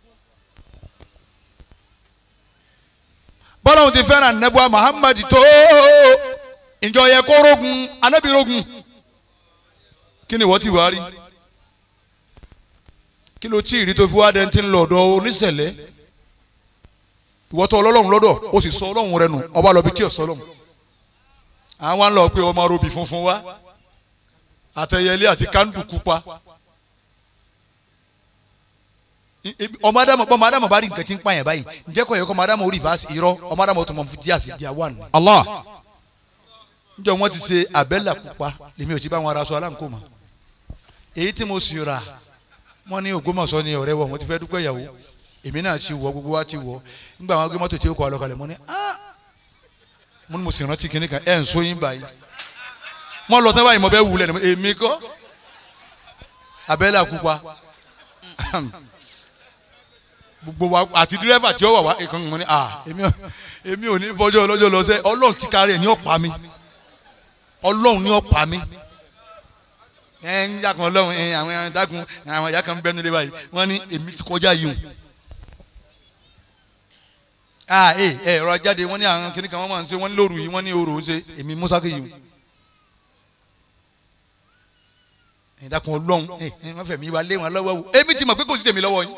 bọ́lá òun ti fẹ́ràn anabuwa Muhammad tó ìjọ yẹ kó rogun anabi rogun kí ni wọ́n ti wá rí kí ló tí ì rí tó fi wá dẹ́n tí ń lọ ọ̀dọ̀ oníṣẹ̀lẹ̀ ìwọ́tọ̀ ọlọ́run lọ́dọ̀ ó sì sọ ọlọ́run rẹ nù ọba lọ bí tí ò sọ ọlọ́run àwọn ń lọ pé ọmọ robì funfun wá àtẹyẹlé àti kándù pupa I- i- ọmọ adamu ọmọ adamu bá rí nǹkan tí ń pààyàn báyìí ǹjẹ́ kò yẹ kó ọmọ adamu orí ìbáṣe irọ́ ọmọ adamu tó mọ fún díàsì díà wà nù. الله níjọ́ wọ́n ti ṣe àbẹ́là pupa lèmi ò ti bá wọn ara sọ aláǹkó mọ́ èyí tí mo sì rà wọ́n ní Ògbómọ̀ṣọ́ ni ọ̀rẹ́ wọ̀ wọ́n ti fẹ́ dúpẹ́ ìyàwó èmi náà ti wọ̀ gbogbo wa ti wọ̀ nígbà wọn gbé mọ́tò tí ó kọ́ alọ́kalẹ̀ mo ní ah mo ní mo sì rántí kinní kan ẹ̀ ń sóyún báyìí wọ́n lọ tán báyìí mo bẹ́ wulẹ̀ ni mo- èmi kọ́ àbẹ́là pupa gbogbo wa àti dírẹ́fà tí ó wà wá ìkànnì mo ní ah èmi ò èmi ò ní fọjọ́ ọlọ́jọ́ lọ sẹ́ ọlọ́run ti kárí ẹ̀ ní ọ̀pá mi ọlọ́run ní ọ̀pá mi ẹ ń yàkùn ọlọ́run ẹ àwọn ẹran dákun àwọn ìyá kan bẹ́ẹ̀ nílé báyìí wọ́n ní èmi ti kọjá yìí o ah ẹ ẹ ẹ̀rọ ajáde wọ́n ní àwọn kìnnìkan wọ́n máa ń ṣe wọ́n ní lóru yìí wọ́n ní òru ń ṣe èmi musa kì yìí o ẹ dákun ọlọ́run ẹ ẹ wọ́n fẹ̀mí wa lé wọn lọ́wọ́ o èmi ti mọ̀ pé kò sí tèmi lọ́wọ́ yín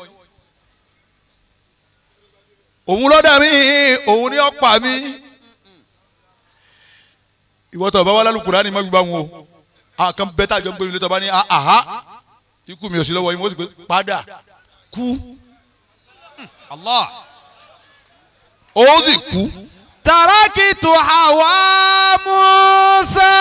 òun lọ́dà mí òun ní ọ̀pá mi ìwọ tó bá wà lálùkùrá ni má gbígbá wọn o àkàn bẹ́ẹ̀ tá a jọ ń gbé ilé tó bá ní àhá ikú mi ò sí lọ́wọ́ yín wọ́n sì pé padà kú الله ó sì kú تركت هوى موسى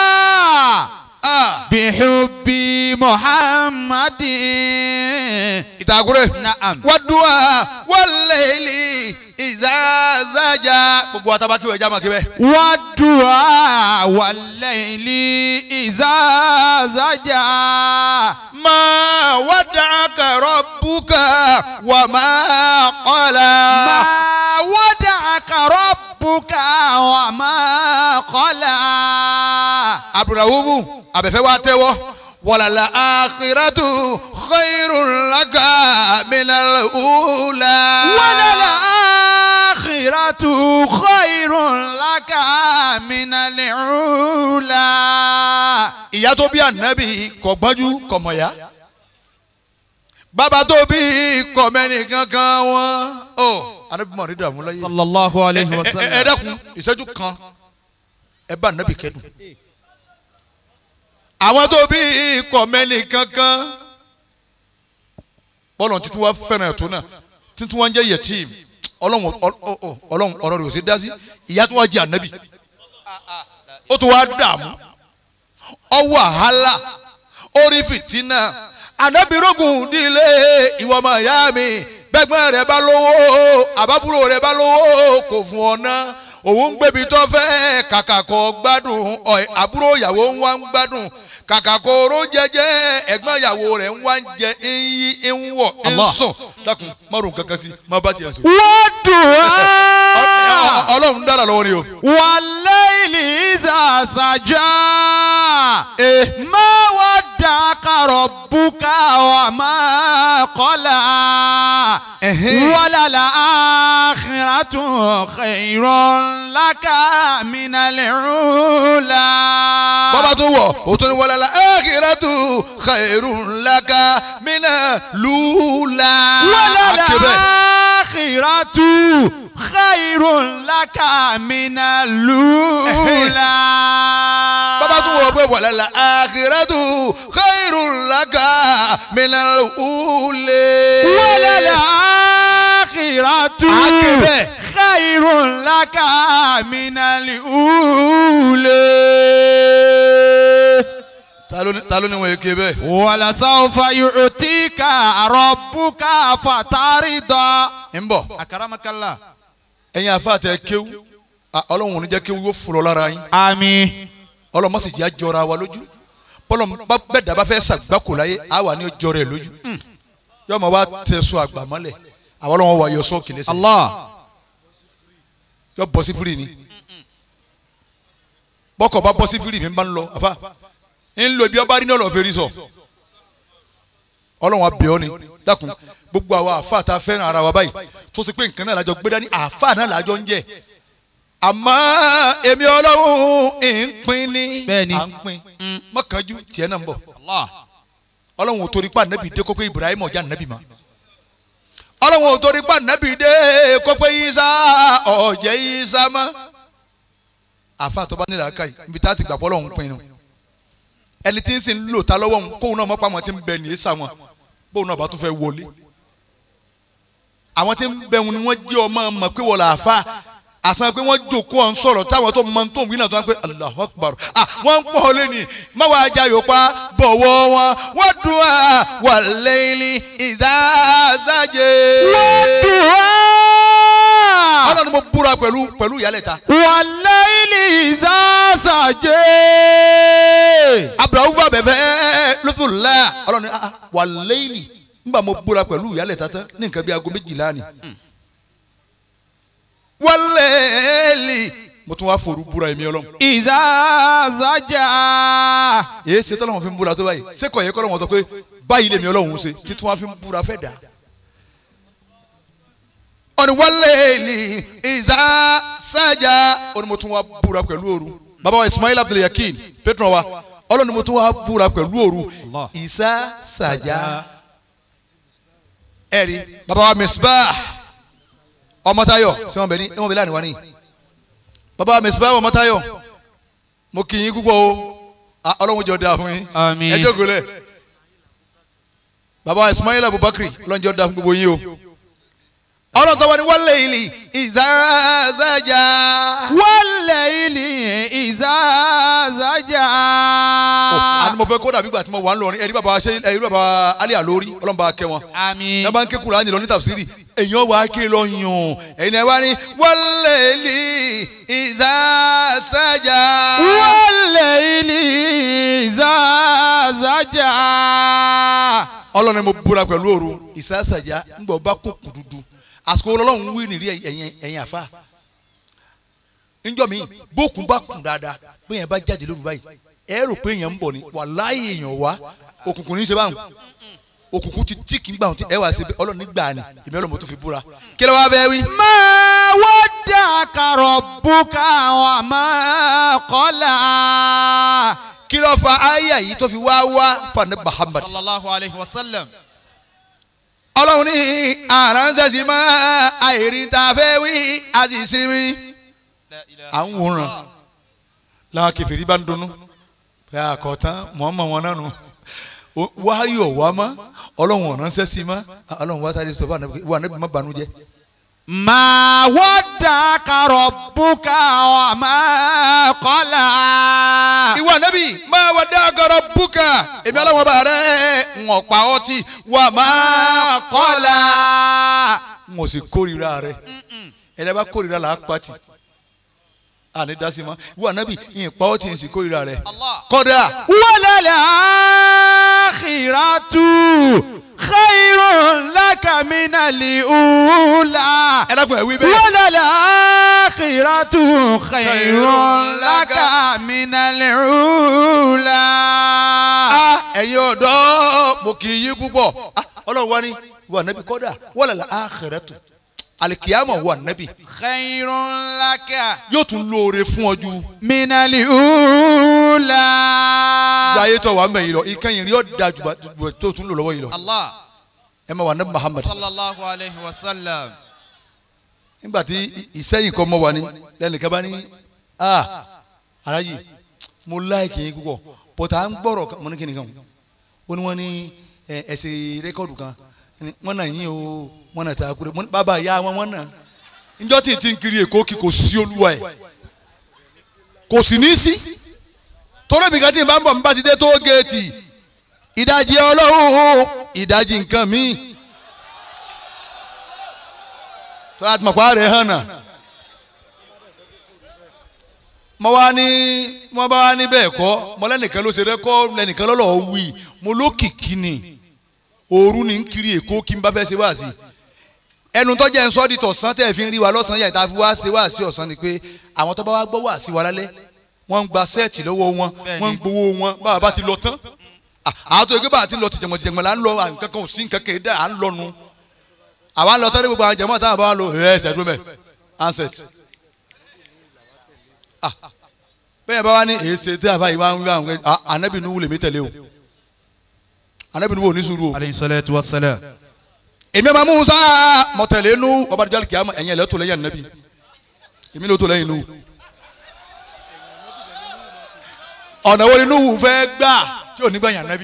بحب محمد ìtàkùrẹ́ نعم wàdùà wàlẹ́lì ìzàzàjà gbogbo àtàbà kí wọ́n ẹja máa kí bẹ́ẹ̀. والدعاء والليل إذا زجا ما ودعك ربك وما قلى ما ودعك ربك وما قلى abdulrahman abẹ́fẹ́ wa tẹ́wọ́ wàlàlà àkìrẹ́tù khairun laka minal ula. وللآخرة خير لك من الأولى ìyá tó bí ànábì kò gbọ́njú kò mọ̀yá bàbá tó bí kò mẹ́ni kankan wọn. ọ ànábì mọ̀ ní dààmú láyé. صلى الله عليه ẹ ẹ ẹ وسلم dákun ìṣẹ́jú kan ẹ bá ànábì kẹ́dùn. àwọn tó bí kò mẹ́ni kankan bọ́lọ̀ títí wá fẹ́ràn ẹ̀tọ́ náà títí wá ń jẹ́ yẹtìm ọlọ́run ọ- ọ- ọ- ọlọ́run ọ̀rọ̀ rẹ̀ ò sí dá sí ìyá tó wá jẹ́ ànábì ó tún wá dààmú ọ wàhálà orí fìtínà ànábìrógùn dílé ìwọ ọmọ ìyá mi bẹ́gbọ́n rẹ̀ bá lówó àbábúrò rẹ̀ bá lówó kò fún ọ ná òun ń gbébi tó fẹ́ kàkà kó gbádùn ọ̀ àbúrò ìyàwó ń wá ń gbádùn kàkà kó oró jẹjẹ ẹ̀gbọ́n ìyàwó rẹ̀ ń wá ń jẹ ń yí ń wọ̀ ń Allah. sùn dákun márùn kankan sí má bá tiẹ̀ sùn. والدعاء ọlọ́run dára lọ́wọ́ ni o. والليل إذا سجى ما ودعك ربك وما قلى وللآخرة خير لك من الأولى bọ́bá tó wọ̀ ó tún ní wọlé la akhiratu khairun laka mina lula. Akébẹ̀. وللآخرة khairun laka minal ula. bàbá tún wọ̀ pé wàlẹ́ la àkìrẹ́tù khairun laka minal ula. walal akhiratu Akebe. khairun laka minal ula. ta ló ní ta ló ní wọn èké bẹ́ẹ̀. walasawfa yu'tika rabbuka fatarida. ń bọ̀ akaramakallah. ẹ̀yin àfàtẹ kéwú ah, ọlọ́run ò ní jẹ́ kéwú yóò fúrọ̀ lára yín àmín. ọlọ́run má sì jẹ́ àjọra wa lójú bọ́lọ̀ bá bẹ́ẹ̀ dàbá fẹ́ sàgbákò láyé á wà ní ọjọ́ rẹ̀ lójú yóò máa wá tẹ̀sọ àgbà mọ́lẹ̀ àwọn ọlọ́run wà yọ sọ́ọ̀kì lẹ́sẹ̀ allah. yọ bọ́ sí fúri ni bọ́kọ̀ bá bọ́ sí fúri mi bá ń lọ àfa ń lo ibi ọba rí ní ọlọ́ọ̀fẹ́ rí sọ ọlọ́run abẹ́ ọ ni dákun gbogbo àwa àfa tá a fẹ́ràn ara wa báyìí tó ṣe pé nǹkan náà lájọ gbé dání àfa náà lájọ ń jẹ àmọ́ èmi ọlọ́run ń pín ní Bẹ́ẹ̀ni. à ń pín mọ́kànjú tiẹ̀ náà ń bọ̀ allah. ọlọ́run ò torí pa nàbì dé kó pé Ibrahim ọjà nàbì ma ọlọ́run ò torí pa nàbì dé kó pé Isa ọ̀jẹ̀ Isa ma àfa tó bá nílò aka yìí ibi tá a ti gbà pọ́ lọ́hún pinnu ẹni tí ń sìn lò ta lọ́wọ́ òun kóun náà mọ́ pa àwọn tí ń bẹ ní èsà wọn bóun náà bá tún fẹ́ wọlé àwọn tí ń bẹ wọn ni wọ́n jẹ́ ọmọ mọ̀ pé wọ́n là á fa àsan pé wọ́n jókòó ọ̀hún sọ̀rọ̀ táwọn tó mọ tó ń wí náà tó ń pẹ́ Allahu Akbar ah wọ́n ń pọ̀ ọ́ lẹ́ni má wàá jayò pa bọ̀wọ̀ wọn wọ́n dùn á wà lẹ́yìn ìdázájẹ́. ọlọ́run ni mo búra pẹ̀lú pẹ̀lú ìyálẹ̀ta wàlẹ́yìnì ìzásàjẹ́. abrahamu fà bẹ̀fẹ̀ lọ́tùlá ọlọ́run ni ah, wà lẹ́yìn nígbà mo búra pẹ̀lú ìyálẹ̀ta tán ní nǹkan bí aago méjìlá ni wà lẹ́yìn mo tún wá forú búra èmi ọlọ́run ìzásàjà. èyí ṣe tọ́lọ́wọ́n fi ń búra tó báyìí sẹ́kọ̀ọ́ yẹ kọ́lọ́wọ́n sọ pé báyìí lèmi ọlọ́run ṣe kí tí wọ́n fi ń búra fẹ́ dà. ọ̀nì wálé ní ìzá sájà ọ̀nì mo tún wá búra pẹ̀lú òru bàbá wa Ismail Abdul Yakin petron wa ọlọ́ni mo tún wá búra pẹ̀lú òru ìzá sájà ẹ̀rí bàbá wa Misbah ọmọtayọ ṣé wọn bẹ ní wọn bẹ láàrin wa ní bàbá wa Misbah ọmọtayọ mo kì í púpọ̀ o Ah, ọlọ́run jọ da fún yín Àmín. ẹ jókòó lẹ̀ baba Ismail Abubakar ọlọ́run jọ da fún gbogbo yín o ọlọ́run tó wà ní wálé ìlì ìzázájà wàlẹ́yìnì ìzásàjà. àni mo fẹ́ kó dàbí ìgbà tí mo wà ń lọrin ẹ̀rí baba ṣe ẹ̀rí baba Ali Alori ọlọ́run bá kẹ́ wọn àmín. ní bá ń ké Kùránì lọ ní tàfsírì èèyàn wà á ké lọ yàn ẹ̀yin náà wá ní wálé ìlì ìzázájà wàlẹ́yìnì ìzásàjà. ọlọ́run ni mo búra pẹ̀lú òru ìsásájà ńgbà ọba kó kùdùdù àsìkò ọlọ́run wí nìrí ẹ̀yìn ẹ̀yìn àfa ńjọ́ mi bókun bá kùn dáadáa bóyá bá jáde lóru báyìí ẹ rò pé èèyàn ń bọ̀ ni wàláhì èèyàn wá òkùnkùn ní í ṣe báwọn òkùnkùn ti tí kì í gbà wọn ẹ wá sí ọlọ́run nígbà ni èmi ọlọ́run mo tún fi búra kí ló wá bẹ́ẹ̀ wí. ما ودعك ربك وما قلى kí ló fa àyà yìí tó fi wá wá fani Muhammad صلى الله عليه وسلم ọlọ́run ní àránṣẹ́sì máa àìrí tá a fẹ́ wí àṣìṣe wí. à ń wòran làwọn kẹfìrí bá ń dunnú pé àkọ́tán mọ̀ọ́mọ̀ wọn náà nù wáyọ̀ wá mọ́ ọlọ́run ọ̀ránṣẹ́ sí mọ́ ọlọ́run wá sáré sọ fún ànábì wà níbi má banújẹ́. ما ودعك ربك وما قلى ìwà ànábì máa wà dá agọrọ búkà èmi ọlọ́run ọba rẹ̀ ń ọ̀pá ọtí wà máa kọ́lá n ò sì kórìíra rẹ̀ ẹ̀dá bá kórìíra là á pàtì àní dasi ma ìwà ànábì ìyìnpá ọtí ń sì kórìíra rẹ̀ kọ́dà. وللآخرة خير لك من الأولى ẹ dákun ẹ wí bẹ́ẹ̀. وللآخرة خير لك من الأولى Ah, ẹ̀yin ọ̀dọ́ mo kì í yín púpọ̀ Ah, ọlọ́run wá ní wà nẹ́bí kọ́dà wọ́n lẹ̀ àkhírátù alikiyama wà nẹ́bí خير لك yóò tún lóore fún ọ ju من الأولى ayé tó wà mẹ́yìn lọ ìkẹyìn rí ọ́ da jù bá- jù tó tún lò lọ́wọ́ yìí lọ الله ẹ máa wà nẹ́bí Muhammad صلى الله عليه وسلم nígbà tí ìsẹ́yìn kan mọ́ wa ni lẹ́nìkan bá ní ah alájì mo láìkì yín púpọ̀ bọ́tà à ń gbọ́rọ̀ kan- mo ní kíni kan ó ní wọ́n ní ẹ, ẹsẹ̀ rẹ́kọ̀dù kan ní wọ́n náà yín o wọ́n náà ta kúrẹ́ mo ní bàbá ìyá wọn wọ́n náà njọ́ tí tí ń kiri èkó kí kò sí olúwa ẹ̀ kò sì ní sí torí mi kan tí n bá ń bọ̀ n bá ti dé tó géètì ìdajì ọlọ́run ìdajì nǹkan míì tọ́lá tí mo pa rẹ̀ hàn náà mo wá ní mo bá wá ní bẹ́ẹ̀ kọ́ mo lẹ́nìkan ló ṣe rẹ́kọ́ lẹ́nìkan lọ́lọ́ wí mo lókìkí ni òru ni ń kiri èkó kí n bá fẹ́ ṣe wá sí ẹnu tó jẹ́ nsọ́ di tọ̀sán tẹ̀ fi ń rí wa lọ́sàn-án yàtọ̀ àfi wá ṣe wá sí ọ̀sán ni pé àwọn tó bá wá gbọ́ wá sí wa lálẹ́ wọ́n ń gba sẹ́ẹ̀tì lọ́wọ́ wọn wọ́n ń gbowó wọn báwa bá ti lọ tán Ah, àwọn tó yẹ kí bá ti lọ ti jẹ̀mọ̀ jẹ̀mọ̀ là ń lọ à, nǹkan kan ò sí nǹkan kan dá à ń lọ nu àwa ń lọ tẹ́lẹ̀ gbogbo àwọn jẹ̀mọ̀ táwọn bá wà lọ ẹ̀ ẹ̀sẹ̀ dúró mẹ́ ansẹ̀t bẹ́ẹ̀ bá wà ní èsè tí àbá yìí wá ń wá ń wẹ́ anabi nuhu lèmi tẹ̀lé o anabi nuhu ò ní sùúrù o aleyhi salatu wa salam. èmi ma musa mọ̀tẹ̀lẹ́ nu ọba dùjọ́ kìá ẹ̀yìn ẹ̀lẹ́ tó lẹ́yìn anabi èmi ló tó lẹ́yìn nuhu ọ̀nà wo ni nuhu fẹ́ gbà tí ò ní gbà yàn anabi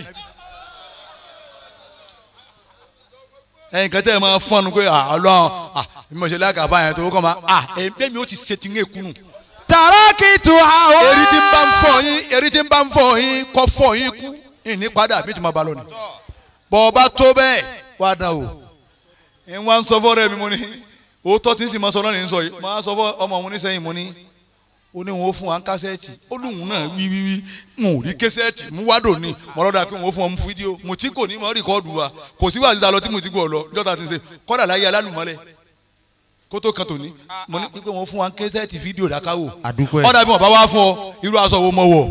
ẹ̀yin kan tẹ́ ẹ máa fọ́nù pé ọlọ́run bí mo ṣe lága báyẹn tó kọ́ ma ẹ̀ẹ́dẹ́ mi ó ti ṣe ti ń ekunu tarakitu hawa. eri tí ń bá ń fọ yín eri tí ń bá ń fọ yín kọ́ fọ yín kú ìní padà bí tí mo bá lọ ni bọ́ ọba tó bẹ́ẹ̀ wá dán o ń wá ń sọ fọ́ rẹ̀ mi mo ní òótọ́ tí ń sì máa sọ náà ní sọ yìí máa sọ fọ́ ọmọ òun nísẹ́yìn mo ní ó ní wọn ó fún wa ń kásẹ́ẹ̀tì ó lóun náà wí wí wí n ò rí késẹ́ẹ̀tì mú wádò ní mọ́lọ́dà pé wọn ó fún ọ mú fídíò mo tí kò ní mọ́ rìkọ́ọ̀dù wa kò sí wàá sísá lọ tí mo ti gbọ́ ọ lọ jọ́ta ti ń ṣe kọ́dà láyé alálùmọ́lẹ̀ kó tó kan tòní mo ní pípé wọn ó fún wa ń késẹ́ẹ̀tì fídíò dákáwò àdúgbò ẹ̀. ọ̀dà bí wọn bá wá fún ọ irú aṣọ wo mọ wọ̀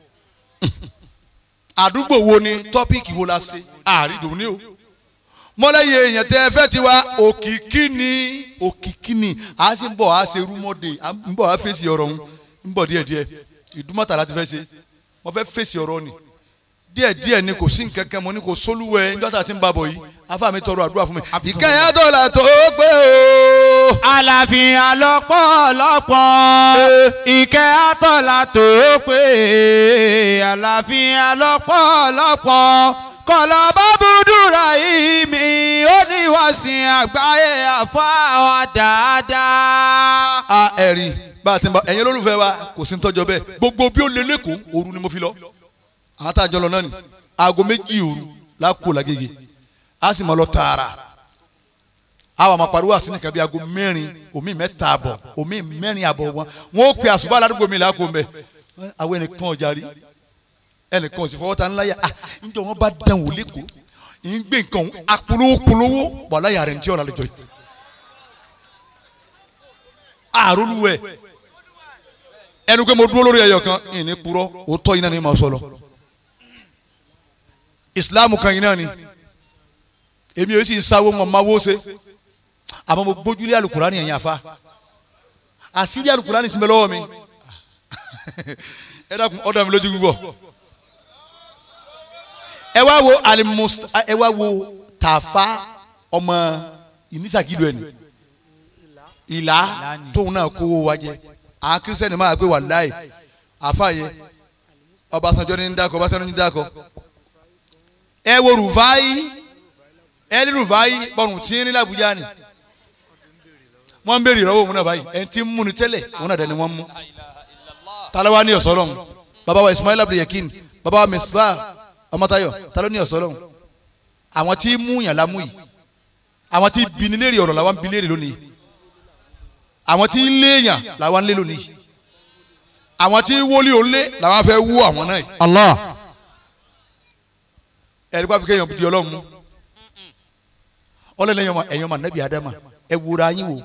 àdúgbò wo ni tọ́píìkì wo la ṣe àrídùn ní o mọ́lẹ́yìn èèyàn tẹ́ ẹ fẹ́ ti wá òkìkí ni òkìkí ni a sì ń bọ̀ a ṣe rúmọ́dé a ń bọ̀ a fèsì ọ̀rọ̀ ń ń bọ̀ díẹ̀díẹ̀ ìdúmọ̀tà láti fẹ́ ṣe wọ́n fẹ́ fèsì ọ̀rọ̀ ni díẹ̀díẹ̀ ni kò sí nǹkan kan mo ní kò sólúwẹ̀ níjọ́ta tí ń bá bọ̀ yìí afá mi tọrọ àdúrà fún mi ìkẹyà tó là tó gbé o. àlàáfíà lọ́pọ̀lọpọ̀ ìkẹ́ àtọ̀là tó pé àlàáfíà lọ́pọ̀lọpọ̀ kọ̀lọ̀ bábúdúrà yìí mi ó ní wàsìn àgbáyé àfáà dáadáa. a ẹ̀rí bá a ti ń bá ẹ̀yin olólùfẹ́ wa kò sí ń tọ́jọ́ bẹ́ẹ̀ gbogbo bí ó lé lẹ́kọ̀ọ́ òru ni mo fi lọ àwọn tá a jọ lọ náà ni aago méjì òru lákò lágége a sì máa lọ tààrà àwọn àmọ́ pariwo àti nìkan bí aago mẹ́rin omi mẹ́ta àbọ̀ omi mẹ́rin àbọ̀ wọn wọn ó pe àṣùbọ̀ aládùúgbò mi làákò mbẹ àwọn ẹnìkan ọjà rí ẹnìkan òsì fọwọ́ ta ńlá yà ah njọ wọn bá dán wò lẹ́kọ̀ọ́ yìí ń gbé nǹkan òun apolówó polówó wàhálà yàrá ẹni tí ọ̀rọ̀ àlejò yìí àrólúwẹ̀ ẹnu pé mo dúró lórí ẹyọ kan ìní purọ́ òótọ́ yìí náà ni màá sọ lọ ìsìláàmù kan yìí náà ni èmi ò sì sáwó mọ̀ máa wó ṣe àmọ́ mo gbójúlé alukurani ẹ̀yìn àfa àṣírí alukurani ti bẹ lọ́wọ́ mi ẹ dákun ọ̀dọ̀ mi lójú gbígbọ́ ẹ wá wo alimus ẹ wá wo tàfá ọmọ ìnísàkìlú ẹni ìlà tóun náà kówó wa jẹ àwọn kírísítẹ́nì máa gbé wàláì àfa yẹ Ọbásanjọ́ ní dákọ Ọbásanjọ́ ní dákọ ẹ wo Rufai ẹ ní Rufai bọ̀rùn tí ń ní làbújá ni wọ́n ń béèrè ìrọ̀wọ́ òun náà báyìí ẹni tí ń múni tẹ́lẹ̀ òun náà dẹni wọ́n mú talawa ní ọ̀sọ́ lọ́hùn baba wa Ismail abdulyakin baba wa Misbah Ọmọ́táyọ̀ talo ní ọ̀sọ́ lọ́hùn àwọn tí mú yàn lámú yìí àwọn tí bini léèrè ọ̀rọ̀ làwọn bi léèrè lónìí àwọn tí léèyàn làwọn lé lónìí àwọn tí wọlé òun lé làwọn fẹ́ wú àwọn náà yìí Allah ẹ̀rí pàfi kéèyàn di ọlọ́run mú ọlọ́run ẹ̀yàn ẹ̀yàn mà nẹ́bí adama ẹ wúra yín wò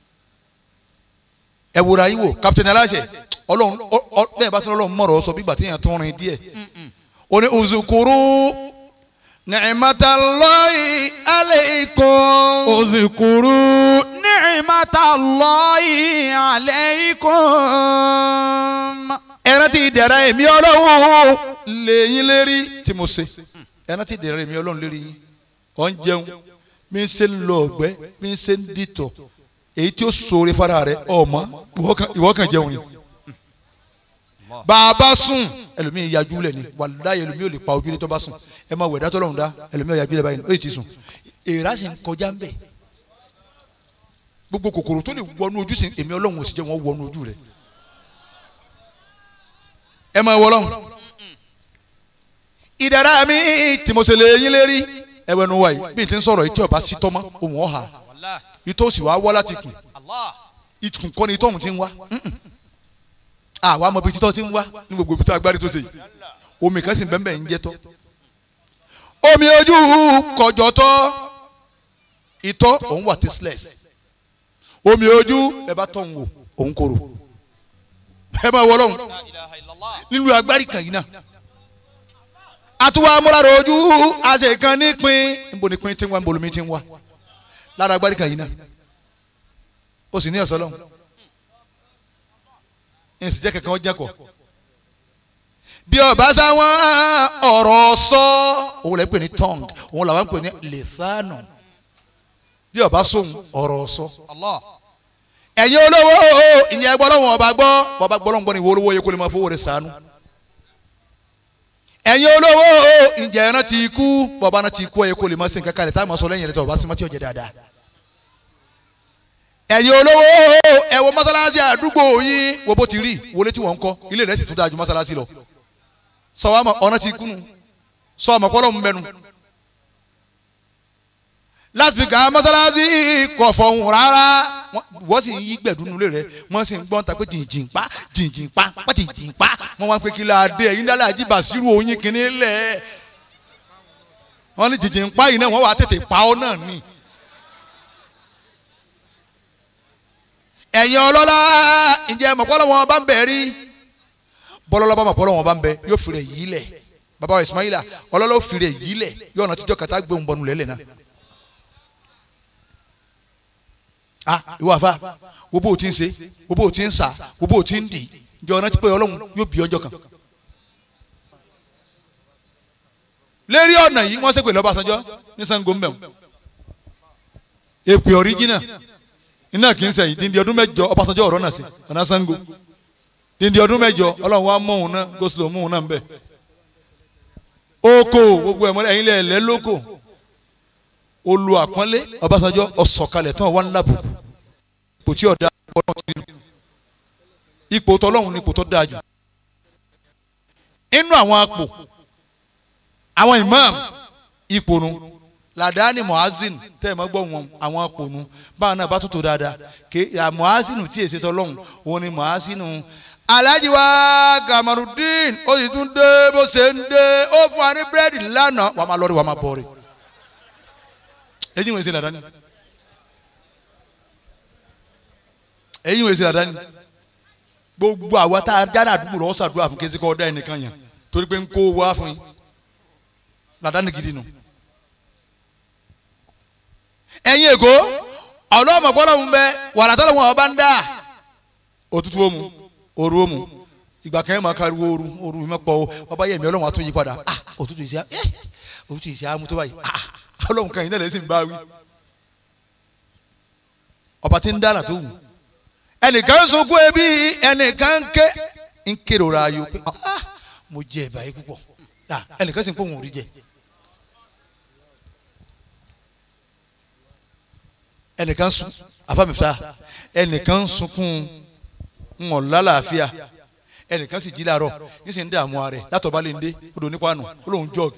ẹ wúra yín wò kapitẹ́ni aláṣẹ ọlọ́run ọ- ọ- bẹ́ẹ̀ bá tún ọlọ́run mọ̀rọ̀ sọ bígbà tí èèyàn tún rìn díẹ̀ ó ní uzukuru ni'matallahi alaykum Uzukuru ni'matallahi alaykum. ẹran tí ìdẹ̀ra èmi ọlọ́run lẹ́yìn lérí tí mo ṣe ẹran tí ìdẹ̀ra èmi ọlọ́run lérí yín ọ̀ ń jẹun mi ń ṣe ń lọ ọ̀gbẹ́ mi ń ṣe ń dìtọ̀ èyí tí ó ṣoore fara rẹ ọmọ ìwọ kan- ìwọ kan jẹun ni bàbá sùn ẹlòmíì yajú lẹ ni wàláyé ẹlòmíì ò lè pa ojú ní tó bá sùn ẹ máa wẹ̀ dátọ́ lọ́hùn dá ẹlòmíì ò yajú lẹ báyìí ó yìí ti sùn èèrà sì ń kọjá ń bẹ̀ gbogbo kòkòrò tó lè wọnú ojú sí èmi ọlọ́run ò sì jẹ́ wọn wọnú ojú rẹ ẹ máa wọ ọlọ́run ìdára mi tí mo ṣe lè yín lérí ẹwẹ́nu wa yìí bí n ti ń sọ̀rọ̀ yìí tí ọba sí tọ́mọ́ òun ọ̀hà ìtọ́ sì wá wá láti kùn ìtùkùn kọ́ ni ìtọ́hún ti ń wá àwa mọ̀ bí títọ́ ti ń wá ní gbogbo ibi tó agbárí tó ṣe yìí omi kan sì bẹ́ẹ̀ ń jẹ́ tọ́ omi ojú kọjọ tọ́ ìtọ́ òun wà tasteless omi ojú ẹ bá tọ́ òun wò òun korò ẹ máa wọ lọ́hùn nínú agbárí kan yìí náà àtúwà amúlára ojú àṣẹ kan nípìn níbo ni pin ti ń wá níbo lomi ti ń wá lára agbárí kan yìí náà ó sì ní ọ̀sán lọ́hùn ní ìsìjẹ́ kankan ó jẹ́kọ̀ bí ọba sáwọn ọ̀rọ̀ sọ òun lè pè ní tongue òun làwọn pè ní lẹ́sánù bí ọba sóhun ọ̀rọ̀ sọ ẹ̀yin olówó ìyẹn gbọ́ lọ́wọ́ ọba gbọ́ bọ́ba gbọ́ lọ́wọ́ gbọ́ ni ìwọ olówó yẹ kó lè máa fowó rẹ̀ sànú ẹ̀yin olówó ǹjẹ́ ẹran ti kú bọ́ba náà ti kú ẹ̀ kó lè máa sin kankan rẹ̀ táwọn máa sọ lẹ́yìn rẹ̀ tó ọba sí mọ́tí ọ̀jẹ̀ dáadáa ẹ̀yin olówó ẹ wo mọ́sálásí àdúgbò yín wo bó ti rí wọlé tí wọ́n ń kọ́ ilé rẹ̀ sì tún dáa ju mọ́sálásí lọ sọ wa mọ̀ ọ̀nà ti kúnu sọ ọmọ pọ́lọ́ ń bẹnu lásìkò mọ́sálásí kò fọ̀hún rárá wọ́n sì ń yí gbẹ̀dúnú lé rẹ̀ wọ́n sì ń gbọ́n ta pé jìnjìn pa jìnjìn pa pa jìnjìn pa wọ́n wá ń pè kí la dé ẹ̀yin dálẹ́ àjíbà sírù oyin kìíní lẹ̀ wọ́n ní jìnjìn pa yìí náà wọ́n wà tètè pa ọ́ náà ni. ẹ̀yin ọlọ́lá ǹjẹ́ mọ̀pọ́lọ́ wọn bá ń bẹ̀ rí bọ́lọ́lá bá mọ̀pọ́lọ́ wọn bá ń bẹ yóò fi rẹ̀ yí lẹ̀ bàbá wa Ismaila ọlọ́lá ó fi rẹ̀ yí lẹ̀ yóò ọ̀nà tíjọ́ kàtá gbé òun bọ̀nù lẹ́lẹ̀ náà. a ìwọ àfa wo bó o ti ń ṣe wo bó o ti ń sà wo bó o ti ń dì ǹjẹ́ ọ̀nà tí pé ọlọ́run yóò bí ọjọ́ kan. lérí ọ̀nà yìí wọ́n ṣègbè lọ́bàṣánjọ́ ní Ṣàngó mbẹ̀mù èpè ọ̀ríjìnà iná kì í sẹ́yìn díndín ọdún mẹ́jọ Ọbásanjọ́ ọ̀rọ̀ náà sí ọ̀nà Ṣàngó díndín ọdún mẹ́jọ ọlọ́run wa mọ̀ òun náà gosilo mọ̀ òun náà ń bẹ̀. oko gbogbo ẹ̀mọ́lẹ̀ ẹ̀yin lẹ̀ lẹ́ lóko olú àpọ́nlé Ọbásanjọ́ ọ̀sọ̀kalẹ̀ tán wà ńlá bùkù ipò tí ọ̀dà ọlọ́run ti nù ipò tọ́lọ́run ni ipò tó dáa jù inú àwọn apò àwọn imam ipò nu ladani muhazin tẹ́ ẹ̀ mọ́ gbọ́ wọn àwọn apònú báwọn náà bá tó tó dáadáa ké muhazin tí èsì tọ́lọ́hún òun ni muhazin alhaji wa gamarudin ó sì tún dé bó ṣe ń dé ó fún wa ní búrẹ́dì lánàá wàá máa lọ́ọ́rì wàá máa bọ̀ọ̀rì ẹ̀yin wòye sí ladani ẹ̀yin wòye sí ladani gbogbo àwa tá a dáná àdúgbò rẹ̀ ọ́ sàdúrà fún késìkọ́ ọ̀dá ẹnìkan yẹn torí pé ń kó wá fún yín ladani gidi nù. No ẹ̀yin èkó ọlọ́mọ gbọ́dọ̀ ń bẹ wàrà tọ́lọ̀ wọn ọba ń dà òtútù òmu òru òmu ìgbà kan yẹn máa kariwo òru òru mi pọ̀ ọba yẹ̀mí ọlọ́run àtúnyí padà ah òtútù ìṣe ẹ òtútù ìṣe àmú tó báyìí ah ọlọ́run kan yìí náà lẹ́sìn bá wí ọba tí ń dára tó wù ẹnìkan ń sunkún ebi ẹnìkan ń ké ń kérora ayò pé ah mo jẹ ẹ̀bà yìí púpọ̀ ẹnìkan sì ń pò wọn ò rí jẹ. ẹnìkan sun afámifta ẹnìkan sunkún ńwọ̀n lálàáfíà ẹnìkan sì jí làárọ̀ yín sì ń dààmú ara rẹ̀ látọ̀ bá lè ń dé odò nípa àná ó lóun jọ́ọ̀gì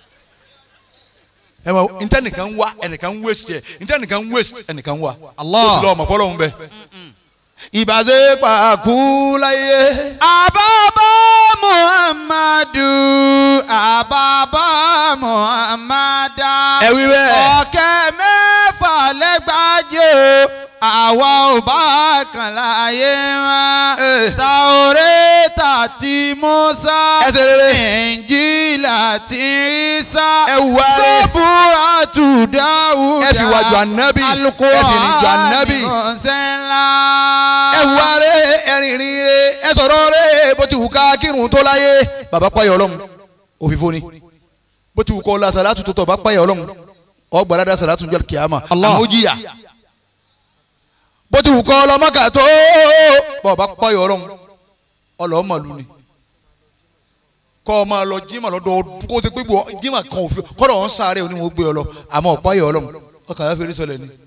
ẹ mọ ntẹnìkan ń wá ẹnìkan ń waste ẹ ntẹnìkan ń waste ẹnìkan ń wá Allah. ó sì lọ ọmọ pọ́lọ́ ń bẹ. ìbàṣẹ pàkú láyé. àbábá muhammadu àbábá muhammada. ẹ wí bẹ́ẹ̀. ọ̀kẹ́ mẹ́fà lẹ́gbàájò àwa ò bá kàn láyé wọn. Eh. Taoreta ti Musa. Ẹ ṣe rere. Injila ti Isa. Ẹ wá rè. Sọ́bùrà tù Dáwùdà. Ẹ fi wá ju ànábì. Ẹ fi rìn ju ànábì. Sẹ́ńlá. ẹ wá rẹ ẹrìn rìn rẹ ẹ sọ̀rọ̀ rẹ bó ti wù ká kírun tó láyé. bàbá payọ ọlọ́run òfìfo ni bó ti wù kọ́ la sàlátù tó tọ̀ bá payọ ọlọ́run ọgbàládà sàlátù jọ kìáma Allah. àmójìyà bó ti wù kọ́ ọlọ́mọ́kà tó bọ́ ọba pọ́yọ̀ ọlọ́run ọlọ́mọlú ni kọ́ ọ máa lọ jimá lọ́dọọdún kó o ti pé gbọ́ jimá kan òfin kọ́dọ̀ ọ̀hún sáré òní wọn gbé ọ lọ àmọ́ ọ̀pọ̀yọ̀ ọlọ́run ọkàn yà fèrè sọlẹ̀ ni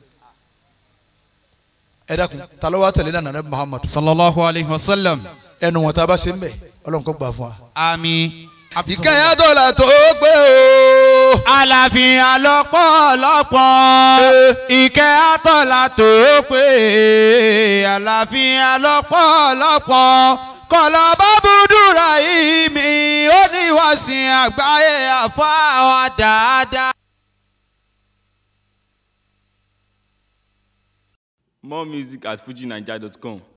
ẹ dákun ta ló wá tẹ̀lé náà nànẹ́ Muhammad sallallahu alayhi wa sallam. ẹnu wọn tá a bá ṣe ń bẹ̀ ọlọ́run kó gbà fún wa. àmín. ìkẹyà dọ́là tó gbé o. àlàáfíà lọ́pọ̀lọpọ̀ ìkẹ́ àtọ̀là tó pé àlàáfíà lọ́pọ̀lọpọ̀ kọlọ bábúdúrà yìí mi ó ní wàsìn àgbáyé àfáà dáadáa. More music at fujinaija.com.